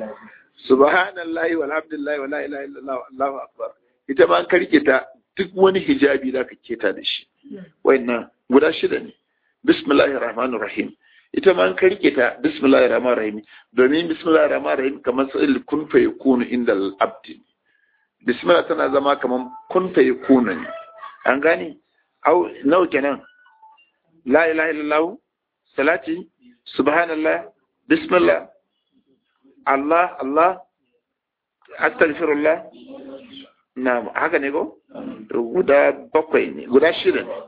subhanallahi walhamdulillahi wala ilaha illallah allahu akbar ita ma an karke ta duk wani hijabi da ka keta da shi wayannan guda shida ne bismillahir rahmanir rahim ita ma an karke ta bismillahir rahmanir rahim domin bismillahir rahmanir rahim kamar sai kun fa yakunu inda al-abd bismillah tana zama kamar kun fa yakunu ne an gane au nawa kenan la ilaha illallah salati subhanallah bismillah Allah Allah astaghfirullah na haka ne ko guda bakwai ne guda shida ne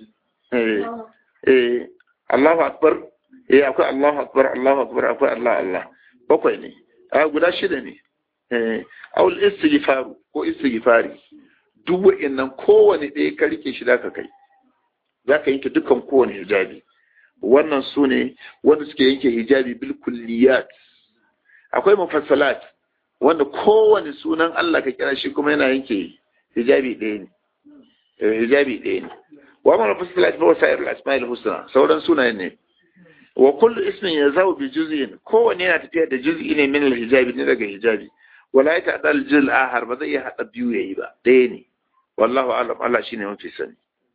eh eh Allahu akbar eh akwai Allahu akbar Allahu akbar akwai Allah Allah bakwai ne a guda shida ne eh aul istighfaru ko istighfari duk wa'annan kowane ɗaya ka rike shi zaka kai zaka yanke dukkan kowane hijabi wannan su ne wanda suke yanke hijabi bil kulliyat akwai mufassalat wanda kowane sunan Allah ka kira shi kuma yana yanke hijabi ɗaya ne hijabi ɗaya ne wa ma mufassalat fa wasa'ir al-asma'il husna sauran sunayen ne wa kullu ismin yazawu bi juz'in kowane yana tafiya da juz'i ne min al-hijabi ne daga hijabi wala ya ta'dal al-juz ahar ba zai iya hada biyu yayi ba ɗaya ne wallahu a'lam Allah shine mafi sani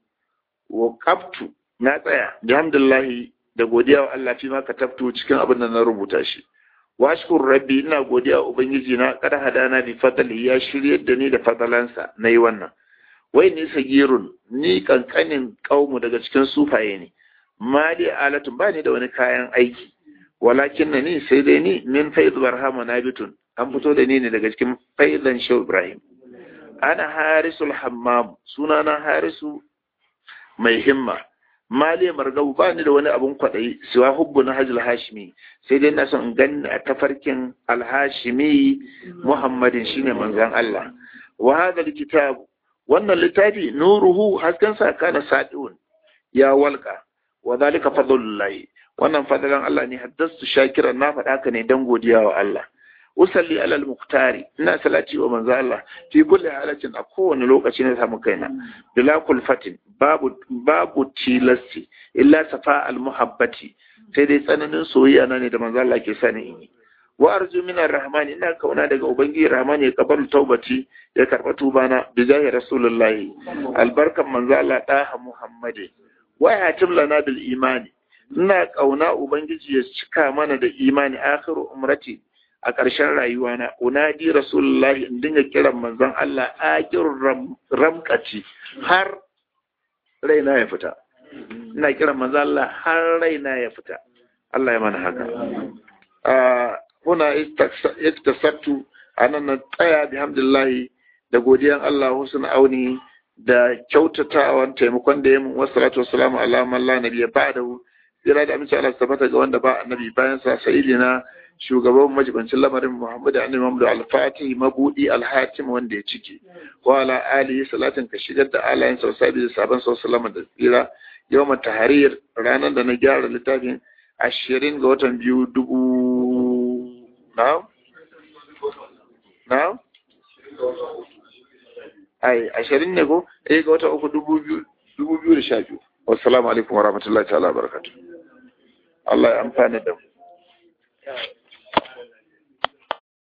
wa qabtu na tsaya alhamdulillah da godiya wa Allah fi ma katabtu cikin abin da na rubuta shi washkur rabbi ina godiya wa ubangiji na kada hadana bi fadli ya shiryar da ni da fadalansa nayi wannan wai ni sagirun ni kankanin kaumu daga cikin sufaye ne mali alatun ba ni da wani kayan aiki walakin na ni sai dai ni min faiz barhama nabitun an fito da ni ne daga cikin faizan shau ibrahim ana harisul hammam sunana harisu mai himma mali margau ba ni da wani abun kwaɗayi siwa hubbu na hajjul hashimi sai dai na son gani a tafarkin alhashimi muhammadin shine manzon Allah wa hadha kitab wannan littafi nuruhu hasken sa kana sadiun ya walka wa zalika fadlullahi wannan fadlan Allah ne haddastu shakiran na faɗa ka ne dan godiya wa Allah usalli alal muktari ina salati wa manzo Allah fi kulli halatin a kowane lokaci ne samu kaina bila kulfatin babu babu tilasti illa safa al muhabbati sai dai tsananin soyayya na ne da manzo Allah ke sani in yi wa arju min arrahman ina kauna daga ubangiji rahman ya kabalu taubati ya karba tubana bi jahi rasulullahi albarkan manzo Allah daha muhammadi wa ya lana bil imani ina kauna ubangiji ya cika mana da imani akhiru umrati a ƙarshen rayuwana unadi rasulullahi in dinga kiran manzon Allah akir ramkaci har raina ya fita ina kiran manzon Allah har raina ya fita Allah ya mana haka huna iktasabtu anan na tsaya bihamdillahi da godiyan Allah husna auni da kyautatawan taimakon da ya mun wassalatu wassalamu ala man la nabiyya ba'dahu jira da amince Allah tabbata ga wanda ba annabi bayan sa sayyidina shugaban majibancin lamarin Muhammadu Annabi Muhammadu Al-Fatih mabudi Al-Hatim wanda ya cike wa ala alihi salatin ka shigar da alayin sa sabi da sabon sallallahu da tsira yawmat tahrir ranar da na gyara littafin ashirin ga watan biyu dubu na na ai ashirin ne ko eh ga watan uku dubu biyu dubu biyu da sha biyu wassalamu alaikum wa rahmatullahi ta'ala wa barakatuh Allah ya amfana da mu